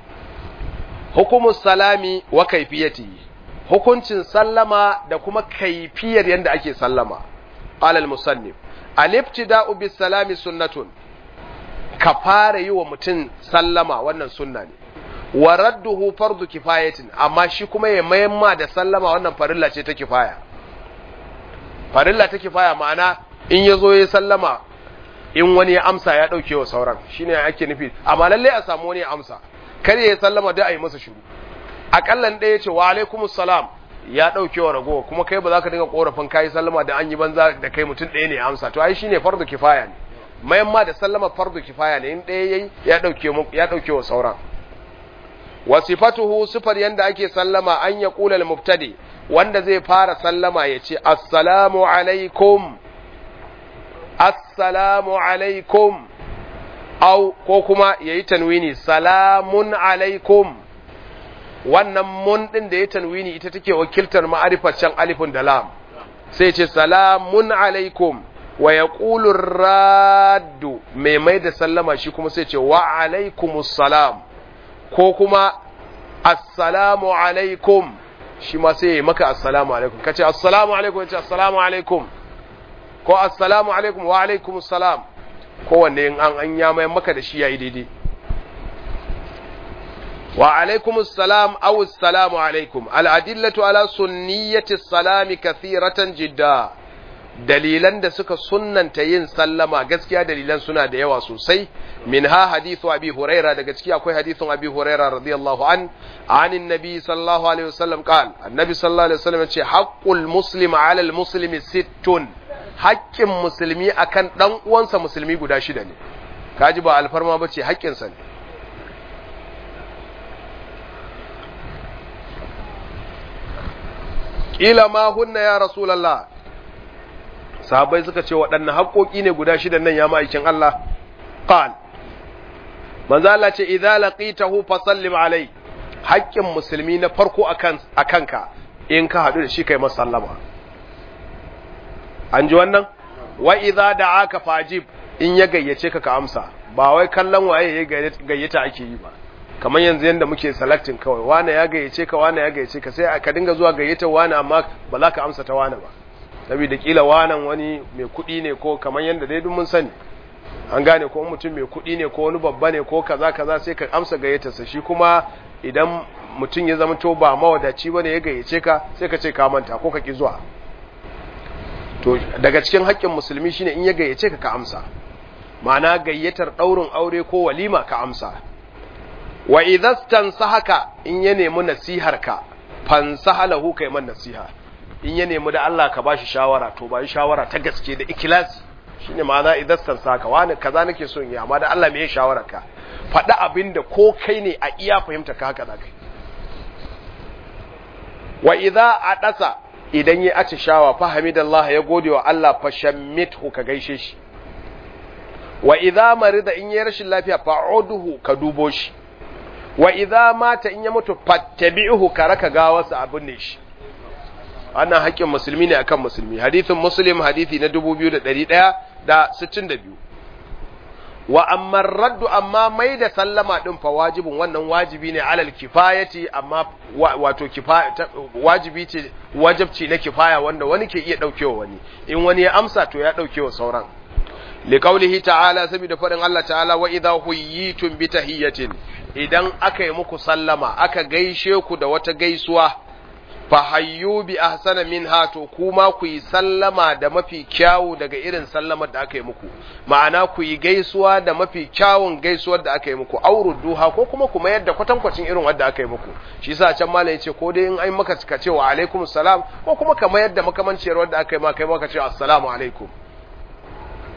hukumus salami wa kaifiyati hukuncin sallama da kuma kaifiyar yanda ake sallama qala al-musannif al-ibtida'u bis salami sunnatun ka fara yi wa mutum sallama wannan sunna ne wa radduhu fardu kifayatin amma shi kuma ya mayamma da sallama wannan farilla ce ta kifaya farilla ta kifaya ma'ana in ya zo ya sallama in wani ya amsa ya ɗauke wa sauran shine ake nufi amma lalle a samu wani ya amsa kar ya sallama da a yi masa shiru akallan ɗaya ce wa alaikumus salam ya ɗauke wa ragowa kuma kai ba za ka dinga korafin kayi sallama da an yi banza da kai mutum ɗaya ne ya amsa to ai shine fardu kifaya ne mayan ma da sallama fardu kifaya ne in ɗaya yayi ya ɗauke ya ɗauke wa sauran wa sifatuhu sifar yanda ake sallama an ya qula al-mubtadi wanda zai fara sallama ya ce assalamu alaikum assalamu alaikum au ko kuma yayi tanwini salamun alaikum wannan mun din da ya tanwini ita take wakiltar ma'arifar alifun da lam sai ce salamun alaikum wa yaqulu raddu mai mai da sallama shi kuma sai ce wa alaikumus salam ko kuma assalamu alaikum shi ma sai ya maka assalamu alaikum kace assalamu alaikum yace assalamu alaikum ko assalamu alaikum wa alaikum assalam ko wanne in an an ya mai maka da shi yayi daidai wa alaikum assalam aw assalamu alaikum al adillatu ala sunniyati salami kathiratan jidda dalilan da suka sunnanta yin sallama gaskiya dalilan suna da yawa sosai minha hadithu abi huraira daga ciki akwai hadithun abi huraira radiyallahu an anin nabi sallallahu alaihi wasallam qal annabi sallallahu alaihi wasallam ce haqqul muslim ala al muslimi sittun haƙƙin musulmi akan dan uwansa musulmi guda shida ne kaji ba alfarma bace haƙƙin sa ne kila ma hunna ya rasulullah sahabbai suka ce waɗanne haƙoƙi ne guda shidan nan ya ma'aikin Allah qal manzo Allah ce idza laqitahu fasallim alai haƙƙin musulmi na farko akan akanka in ka hadu da shi kai masa sallama an ji wannan wa idza da'aka fajib in ya gayyace ka ka amsa ba wai kallon waye ya gayyata ake yi ba kamar yanzu yanda muke selecting kawai wane ya gayyace ka wane ya gayyace ka sai ka dinga zuwa gayyata wane amma ba za ka amsa ta wane ba saboda kila wanan wani mai kuɗi ne ko kamar yadda dai mun sani an gane ko mutum mai kuɗi ne ko wani babba ne ko kaza kaza sai ka amsa gayyatarsa shi kuma idan mutum ya zama to ba mawadaci bane ya gayyace ka sai ka ce ka manta ko ka ki zuwa to daga cikin haƙƙin musulmi shine in ya gayyace ka ka amsa ma'ana gayyatar ɗaurin aure ko walima ka amsa wa idastan sahaka in ya nemi nasihar ka fansahalahu kai man nasiha in ya nemi da Allah ka bashi shawara to ba shawara ta gaske da ikilasi shine ma'ana idastan saka wani kaza nake son yi amma da Allah me ya shawara ka faɗi abin da ko kai ne a iya fahimta ka haka zaka wa idza adasa idan ya aci shawa fa hamidallah ya gode wa Allah fa shammithu ka gaishe shi wa idza marida in ya rashin lafiya fa'uduhu ka dubo shi wa idza mata in ya mutu fattabi'uhu ka raka gawarsa abin ne shi wannan haƙƙin musulmi ne akan musulmi hadithin muslim hadithi na 2162 wa amma raddu amma mai da sallama din fa wajibin wannan wajibi ne alal kifayati amma wato kifaya wajibi ce wajibci na kifaya wanda wani ke iya daukewa wani in wani ya amsa to ya daukewa sauran liqaulihi ta'ala saboda faɗin Allah ta'ala wa idha huyitum bi tahiyatin idan aka yi muku sallama aka gaishe ku da wata gaisuwa fahayyu bi ahsana minha to kuma ku yi sallama da mafi kyawu daga irin sallamar da aka yi muku ma'ana ku yi gaisuwa da mafi kyawun gaisuwar da aka yi muku duha ko kuma kuma yadda kwatankwacin irin wanda aka yi muku shi yasa can malam yace ko dai in ai maka ka ce wa alaikum salam ko kuma kamar yadda makamanciyar wanda aka yi ma kai maka ce assalamu alaikum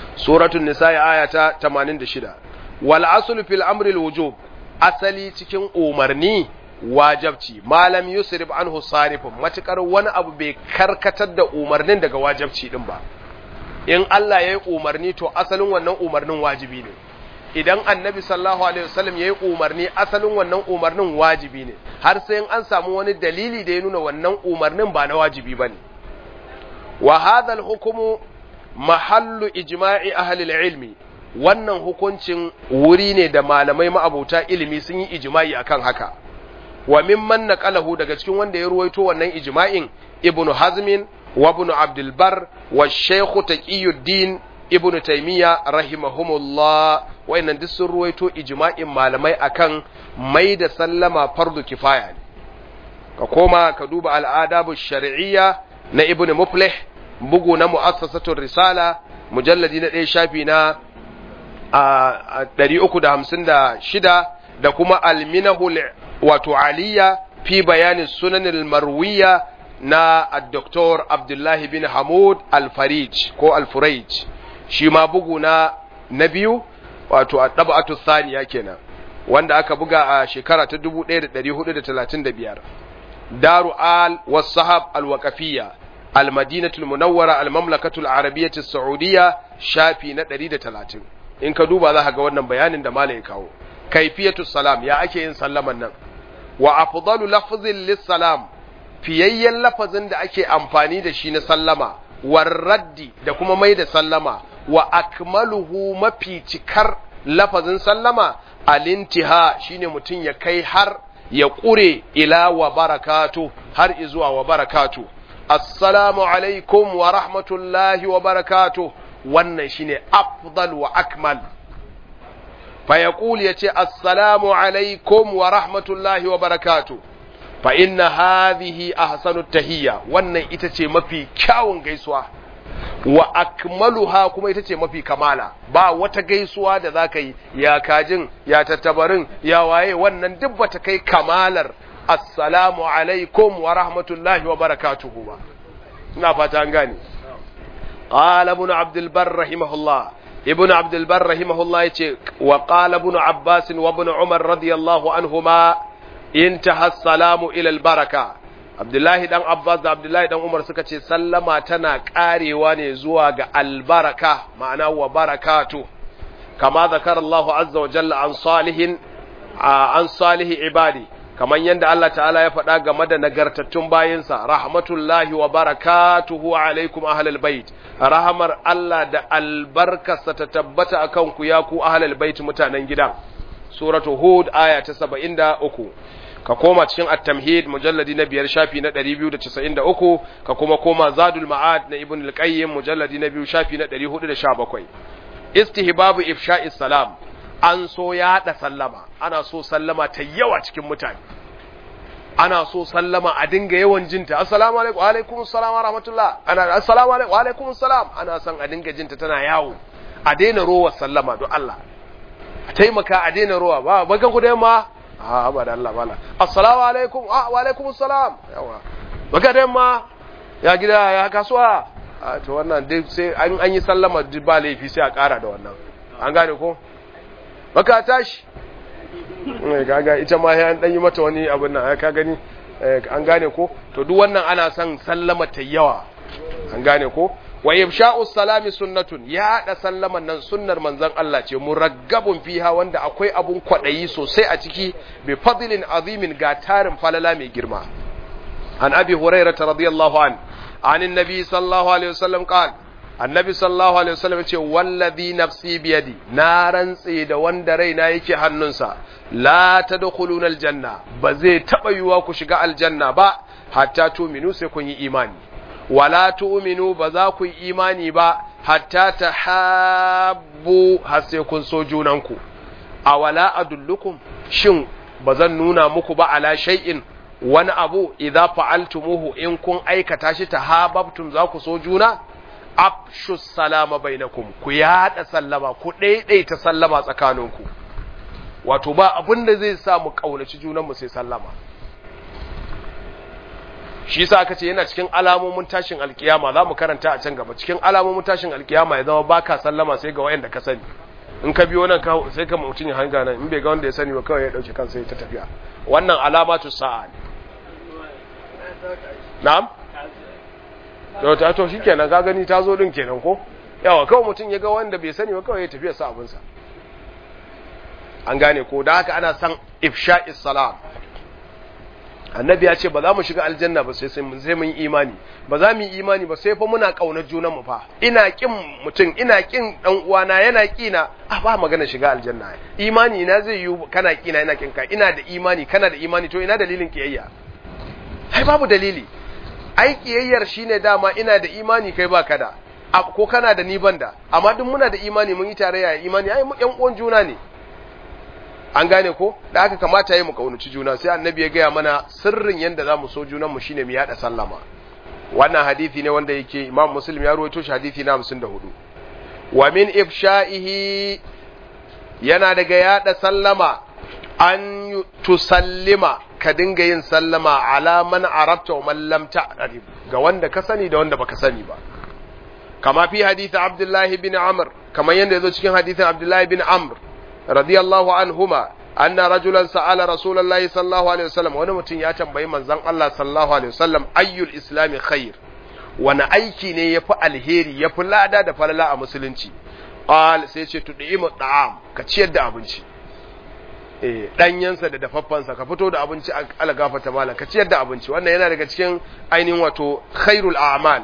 suratul nisa aya ta 86 wal aslu fil amri al wujub asali cikin umarni wajabci malam yusrif anhu sarifun matukar wani abu bai karkatar da umarnin daga wajabci din ba in Allah ya yi umarni to asalin wannan umarnin wajibi ne idan annabi sallallahu alaihi wasallam ya yi umarni asalin wannan umarnin wajibi ne har sai an samu wani dalili da ya nuna wannan umarnin ba na wajibi bane wa hadha al-hukmu mahallu ijma'i ahli al-ilmi wannan hukuncin wuri ne da malamai ma'abuta ilimi sun yi ijma'i akan haka wa mimman naqalahu daga cikin wanda ya ruwaito wannan ijma'in ibnu hazmin wa ibnu abdul bar wa shaykh taqiyuddin ibnu taymiya rahimahumullah wayannan duk sun ruwaito ijma'in malamai akan mai da sallama fardu kifaya ne ka koma ka duba al'adabu shar'iyya na ibnu muflih bugu na mu'assasatul risala mujalladi na ɗaya shafi na a 356 da kuma alminahul wato aliyya fi bayanin sunanin marwiya na Dr. Abdullahi bin Hamud Al-Farij ko Al-Furaj shi ma bugu na na biyu wato a ɗaba'atu saniya kenan wanda aka buga a shekara ta 1435 daru al wasahab al-waqafiyya al-madinatul munawwara al-mamlakatul arabiyyah saudiya shafi na 130 in ka duba za ka ga wannan bayanin da malai kawo kaifiyatu salam ya ake yin sallaman nan wa afdalu lafzin lis-salam fiyayyen lafazin da ake amfani da shi na sallama warraddi da kuma mai da sallama wa akmaluhu mafi cikar lafazin sallama alintiha shine mutum ya kai har ya ƙure ila wa barakatu har izuwa wa barakatu assalamu alaikum wa rahmatullahi wa barakatu wannan shine afdal wa akmal fa yaqul yace assalamu alaikum wa rahmatullahi wa barakatu fa inna hadhihi ahsanu tahiyya wannan ita ce mafi kyawun gaisuwa wa akmaluha kuma ita ce mafi kamala ba wata gaisuwa da zaka yi ya kajin ya tattabarin ya waye wannan duk bata kai kamalar assalamu alaikum wa rahmatullahi wa barakatuhu ba ina fata an gane qala ibn abdul bar rahimahullah ibn abdul bar rahimahullah yace wa qala ibn abbas wa ibn umar radiyallahu anhuma intaha salamu ila albaraka abdullahi dan abbas da abdullahi dan umar suka ce sallama tana karewa ne zuwa ga albaraka ma'ana wa barakatu kama zakar Allah azza wa jalla an salihin an salihi ibadi kaman yanda Allah ta'ala ya faɗa game da nagartattun bayinsa rahmatullahi wa barakatuhu alaikum ahlal bait rahamar Allah da albarkarsa ta tabbata akan ku ya ku ahlal bait mutanen gidan suratu hud aya ta 73 ka koma cikin at-tamhid mujalladi na biyar shafi na 293 ka kuma koma zadul ma'ad na ibn al-qayyim mujalladi na biyu shafi na 417 istihbabu ifsha'is salam an so yaɗa sallama ana so sallama ta yawa cikin mutane ana so sallama a dinga yawan jinta assalamu alaikum wa alaikum assalam wa rahmatullah ana assalamu alaikum wa alaikum assalam ana son a dinga jinta tana yawo a daina rowa sallama don Allah a taimaka a daina rowa ba bakan ku da yamma a ba da Allah bala assalamu alaikum wa alaikum assalam yawa baka da yamma ya gida ya kasuwa a to wannan dai sai an an yi sallama ba laifi sai a kara da wannan an gane ko baka tashi kaga ita ma ya dan yi mata wani abin nan ka gani an gane ko to duk wannan ana son sallama ta yawa an gane ko wa ifsha'u salami sunnatun ya da sallaman nan sunnar manzon Allah ce muraggabun fiha wanda akwai abun kwadayi sosai a ciki bi fadlin azimin ga tarin falala mai girma an abi hurairah radiyallahu an an annabi sallallahu alaihi wasallam qala annabi sallallahu alaihi wasallam ce wallazi nafsi biyadi na rantse da wanda raina yake hannunsa la tadkhuluna aljanna ba zai taba yiwa ku shiga aljanna ba hatta tu'minu sai kun yi imani wala tu'minu ba za ku yi imani ba hatta tahabbu har sai kun so junanku awala adullukum shin ba zan nuna muku ba ala shay'in wani abu idza fa'altumuhu in kun aikata shi tahabbtum za ku so juna afshu salama bainakum ku yada sallama ku daidaita sallama tsakaninku wato ba abin da zai sa mu kaunaci junanmu sai sallama shi yasa aka ce yana cikin alamomin tashin alkiyama za mu karanta a can gaba cikin alamomin tashin alkiyama ya zama baka sallama sai ga wayanda ka sani in ka biyo nan sai ka mutum ya hanga nan in bai ga wanda ya sani ba kawai ya dauke kansa ya ta tafiya wannan alamatu sa'a ne na'am to ta to shikenan ka gani ta zo din kenan ko yawa kawai mutum ya ga wanda bai sani ba kawai ya tafiya sa abinsa an gane ko da haka ana san ifsha'is salam annabi ya ce ba za mu shiga aljanna ba sai sai mun imani ba za mu yi imani ba sai fa muna kaunar junan mu fa ina kin mutum ina kin dan uwana yana kina a ba magana shiga aljanna imani ina zai yi kana kina ina kin ka ina da imani kana da imani to ina dalilin kiyayya ai babu dalili ai kiyayyar shine dama ina da imani kai baka da ko kana da ni banda amma duk muna da imani mun yi tarayya imani ai mu yan uwan juna ne an gane ko da aka kamata yi mu kaunaci juna sai annabi ya gaya mana sirrin yadda za mu so junanmu shine mu yada sallama wannan hadisi ne wanda yake imam muslim ya rawaito shi hadisi na 54 wa min ifsha'ihi yana daga yada sallama an tusallima ka dinga yin sallama ala man arabta wa man lam ta'rif ga wanda ka sani da wanda baka sani ba kama fi hadisi abdullahi bin amr kamar yadda yazo cikin hadisin abdullahi bin amr رضي الله عنهما أن رجلا سأل رسول الله صلى الله عليه وسلم وانا متن يا تنبي من زن الله صلى الله عليه وسلم أي الإسلام خير وانا أيكي ني يفع الهيري يفع لا دا دا فلا مسلنشي قال سيشي تدعيم الطعام كتشير دا أبنشي ɗanyensa da dafaffansa ka fito da abinci ala gafata mala ka ciyar da abinci wannan yana daga cikin ainihin wato khairul a'mal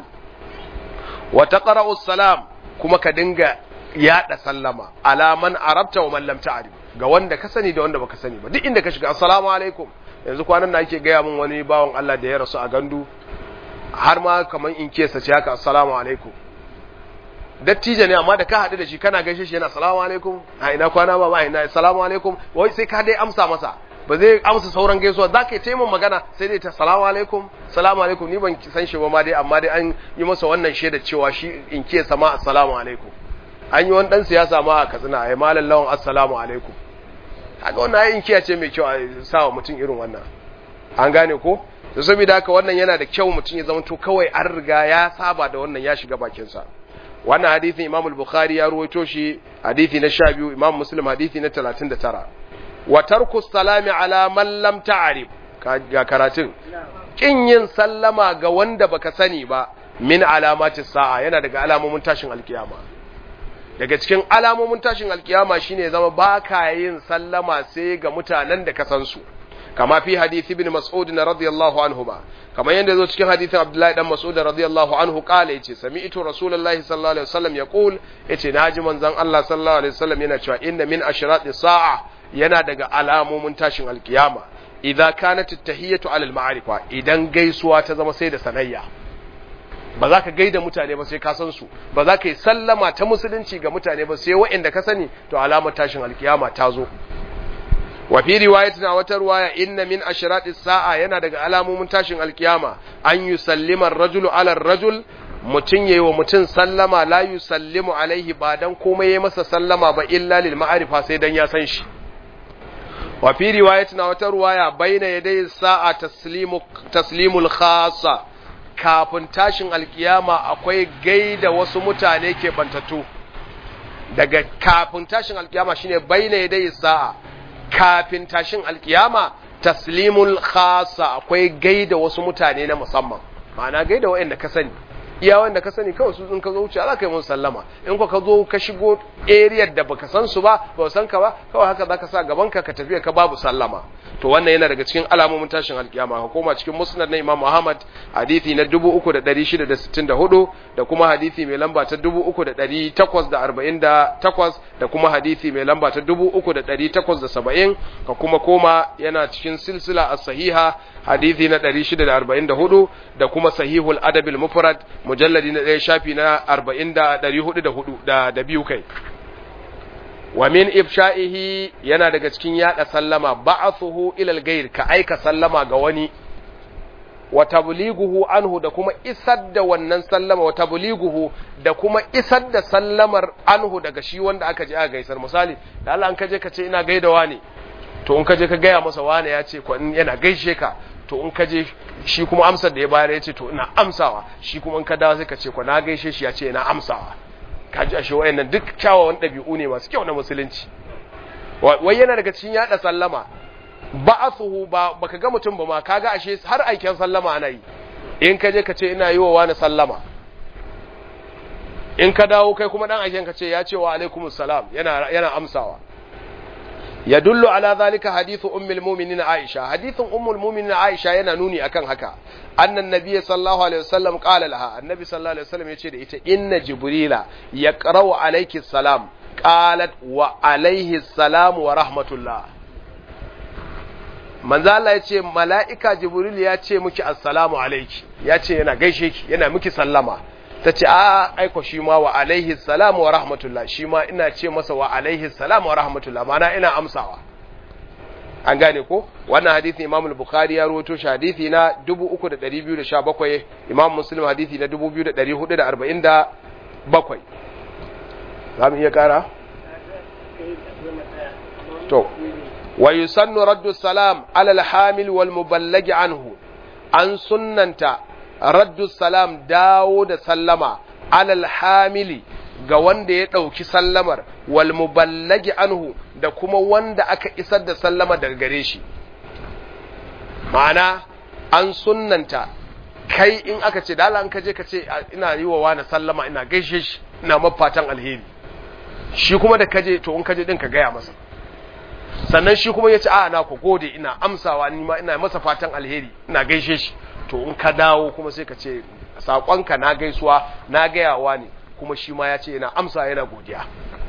wa taqra'u salam kuma ka dinga yaɗa sallama alaman arabta wa mallam ta'arif ga wanda ka sani da wanda baka sani ba duk inda ka shiga assalamu alaikum yanzu kwanan na ake gaya min wani bawan Allah da ya rasu a gandu har ma kaman in kesa ce haka assalamu alaikum dattijo ne amma da ka haɗu da shi kana gaishe shi yana assalamu alaikum a ina kwana ba ba ina assalamu alaikum wai sai ka dai amsa masa ba zai amsa sauran gaisuwa za ka yi taimun magana sai dai ta salamu alaikum salamu alaikum ni ban san shi ba ma dai amma dai an yi masa wannan shaida cewa shi in ke sama assalamu alaikum an yi wani dan siyasa ma a katsina a yi malam lawan assalamu alaikum haka wannan ayin kiya ce mai kyau a sa wa mutum irin wannan an gane ko da saboda haka wannan yana da kyau mutum ya zama to kawai an riga ya saba da wannan ya shiga bakinsa wannan hadisin imam al-bukhari ya ruwaito shi hadisi na 12 imam muslim hadisi na 39 wa tarku salami ala man lam ta'rif ga karatun kin yin sallama ga wanda baka sani ba min alamati sa'a yana daga alamomin tashin alkiyama daga cikin alamomin tashin alkiyama shine zama baka yin sallama sai ga mutanen da ka san su kama fi hadisi ibn mas'ud radiyallahu anhu ba kamar yadda yazo cikin hadisin abdullahi dan mas'ud radiyallahu anhu kala yace sami'tu rasulullahi sallallahu alaihi wasallam yaqul yace naji manzon Allah sallallahu alaihi wasallam yana cewa inna min ashrati sa'a yana daga alamomin tashin alkiyama idza kanat at-tahiyatu ala al-ma'rifa idan gaisuwa ta zama sai da sanayya ba za ka gaida mutane ba sai ka san su ba za ka yi sallama ta musulunci ga mutane ba sai waɗanda ka sani to alamar tashin alkiyama ta zo wa fi riwayatin a wata ruwaya inna min ashrati sa'a yana daga alamomin tashin alkiyama an yusallima ar-rajulu ala ar-rajul mutun yayi wa mutun sallama la yusallimu alaihi ba dan komai yayi masa sallama ba illa lil ma'rifa sai dan ya san shi wa fi riwayatin a wata ruwaya baina yaday sa'a taslimu taslimul khassa kafin tashin alkiyama akwai gaida wasu mutane ke bantattu daga kafin tashin alkiyama shine baina yaday sa'a kafin tashin alkiyama taslimul khasa akwai gaida wasu mutane na musamman ma'ana gaida waɗanda ka sani iya wanda ka sani kawai su in ka zo wuce za ka yi musu sallama in ka zo ka shigo area da baka san su ba ba san ka ba kawai haka zaka sa gaban ka ka tafi ka babu sallama to wannan yana daga cikin alamomin tashin alkiyama ka koma cikin musnad na Imam Muhammad hadisi na 3664 da kuma hadisi mai lamba ta 3848 da kuma hadisi mai lamba ta 3870 ka kuma koma yana cikin silsila as-sahiha hadisi na 644 da kuma sahihul adabil mufrad mujalladi na ɗaya shafi na 40 da 404 da biyu kai wa min ifsha'ihi yana daga cikin yada sallama ba'athuhu ila al-ghayr ka aika sallama ga wani wa tablighuhu anhu da kuma isar da wannan sallama wa tablighuhu da kuma isar da sallamar anhu daga shi wanda aka je aka gaisar misali da Allah an kaje ka ce ina gaidawa ne to in kaje ka gaya masa wane ya ce ko yana gaishe ka to in ka je shi kuma amsar da ya bayar ya ce to ina amsawa shi kuma in ka dawo sai ka ce ko na gaishe shi ya ce ina amsawa ka ji ashe wayannan duk kyawawan ɗabi'u ne masu kyau na musulunci wai yana daga cikin yada sallama ba'athuhu ba baka ga mutum ba ma kaga ashe har aikin sallama ana yi in ka je ka ce ina yi wa wani sallama in ka dawo kai kuma dan aikin ka ce ya ce wa alaikumus salam yana yana amsawa yadullu ala zalika hadithu ummul mu'minin Aisha hadithun ummul mu'minin Aisha yana nuni akan haka annan nabiyyi sallallahu alaihi wasallam qala laha annabi sallallahu alaihi wasallam yace da ita inna jibrila yaqra'u alayki salam qalat wa alayhi salam wa rahmatullah manzo Allah yace mala'ika jibril ya ce miki assalamu alayki yace yana gaishe ki yana miki sallama ta ce a aiko shi ma wa alaihi salamu wa rahmatullah shi ma ina ce masa wa alaihi salamu wa rahmatullah mana ina amsawa an gane ko wannan hadisi imam al-bukhari ya rawaito shi hadisi na 3217 imam muslim hadisi na 2447 za mu iya kara to wa yusannu raddu salam ala al-hamil wal muballagi anhu an sunnanta raddu salam dawo da sallama alal hamili ga wanda ya ɗauki sallamar wal muballagi anhu da kuma wanda aka isar da sallama daga gare shi ma'ana an sunnanta kai in aka ce dala an kaje ka ce ina yi wa wani sallama ina gaishe shi ina mafatan alheri shi kuma da kaje to in kaje din ka gaya masa sannan shi kuma ya ce a na ku gode ina amsawa ni ma ina masa fatan alheri ina gaishe shi to in ka dawo kuma sai ka ce saƙonka na gaisuwa na gayawa ne kuma shi ma ya ce yana amsa yana godiya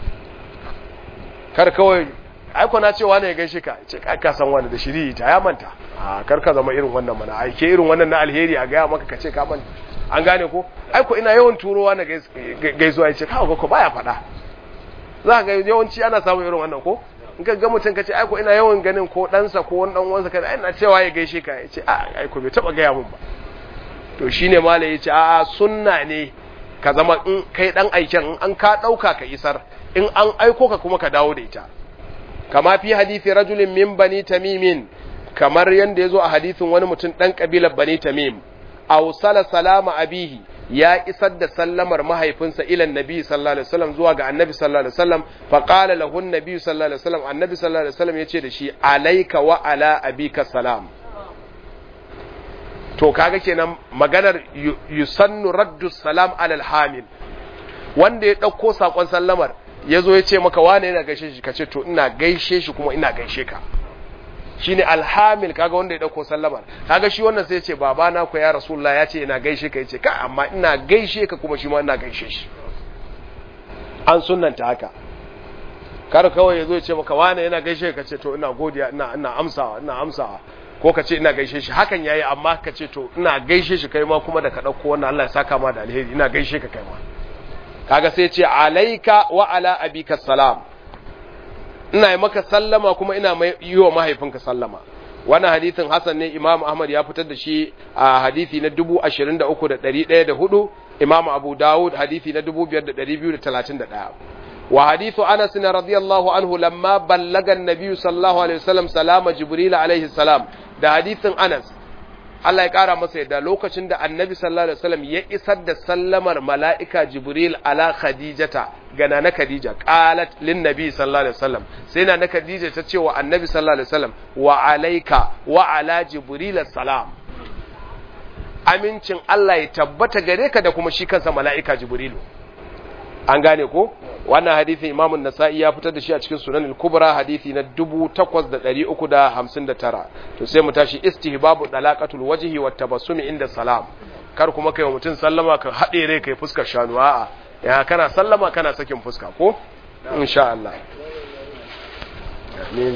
kar kawai aiko na cewa ne ya gaishe ka ce ka san wani da shiri ta ya manta a kar ka zama irin wannan mana aike irin wannan na alheri a gaya maka ka ce ka manta an gane ko aiko ina yawan turowa na gaisuwa ya ce kawo ko baya faɗa za ka ga yawanci ana samun irin wannan ko in ka ga mutum ka ce aiko ina yawan ganin ko ɗansa ko wani ɗan wansa ka ina cewa ya gaishe ka ya ce a aiko bai taɓa gaya mun ba to shine malai ya ce a sunna ne ka zama in kai ɗan aiken in an ka ɗauka ka isar in an aiko ka kuma ka dawo da ita kama fi hadithi rajulin min bani tamimin kamar yanda ya zo a hadithin wani mutum ɗan ƙabilar bani tamim awsala salama abihi ya isar da sallamar mahaifinsa ilan nabi sallallahu alaihi wasallam zuwa ga annabi sallallahu alaihi wasallam fa qala lahu annabi sallallahu alaihi wasallam annabi sallallahu alaihi wasallam yace da shi alayka wa ala abika salam to kaga kenan maganar yusannu raddu salam ala alhamil wanda ya dauko sakon sallamar yazo ya ce maka wane yana gaishe shi kace to ina gaishe shi kuma ina gaishe ka shine alhamil kaga wanda ya dauko sallamar kaga shi wannan sai ya ce baba na ku ya rasulullah ya ce ina gaishe ka yace ka amma ina gaishe ka kuma shi ma ina gaishe shi an sunnanta haka kar kawai yazo ya ce maka wane yana gaishe ka ce to ina godiya ina ina amsawa ina amsawa ko ka ce ina gaishe shi hakan yayi amma ka ce to ina gaishe shi kai ma kuma da ka dauko wannan Allah ya saka ma da alheri ina gaishe ka kai ma kaga sai ya ce alayka wa ala abika salam ina yi maka sallama kuma ina yi wa mahaifinka sallama wannan hadithin Hassan ne Imam Ahmad ya fitar da shi a hadithi na 23104 Imam Abu Dawud hadithi na 5231 wa hadithu Anas radiyallahu anhu lamma ballaga an-nabiy sallallahu alaihi wasallam salama Jibril alaihi salam da hadithin Anas Allah ya ƙara masa yadda lokacin da annabi sallallahu alaihi wasallam ya isar da sallamar mala'ika Jibril ala Khadijata ga na Khadija qalat lin nabi sallallahu alaihi wasallam sai na na Khadija ta ce wa annabi sallallahu alaihi wasallam wa alayka wa ala Jibril salam amincin Allah ya tabbata gare ka da kuma shi kansa mala'ika Jibrilu an gane ko wannan hadisin Imam an-Nasa'i ya fitar da shi a cikin Sunan al-Kubra hadisi na 8359 to sai mu tashi istihbabu dalaqatul wajhi wat tabassumi inda salam kar kuma kai mutun sallama ka hade rai kai fuskar shanu a'a ya kana sallama kana sakin fuska ko insha Allah amin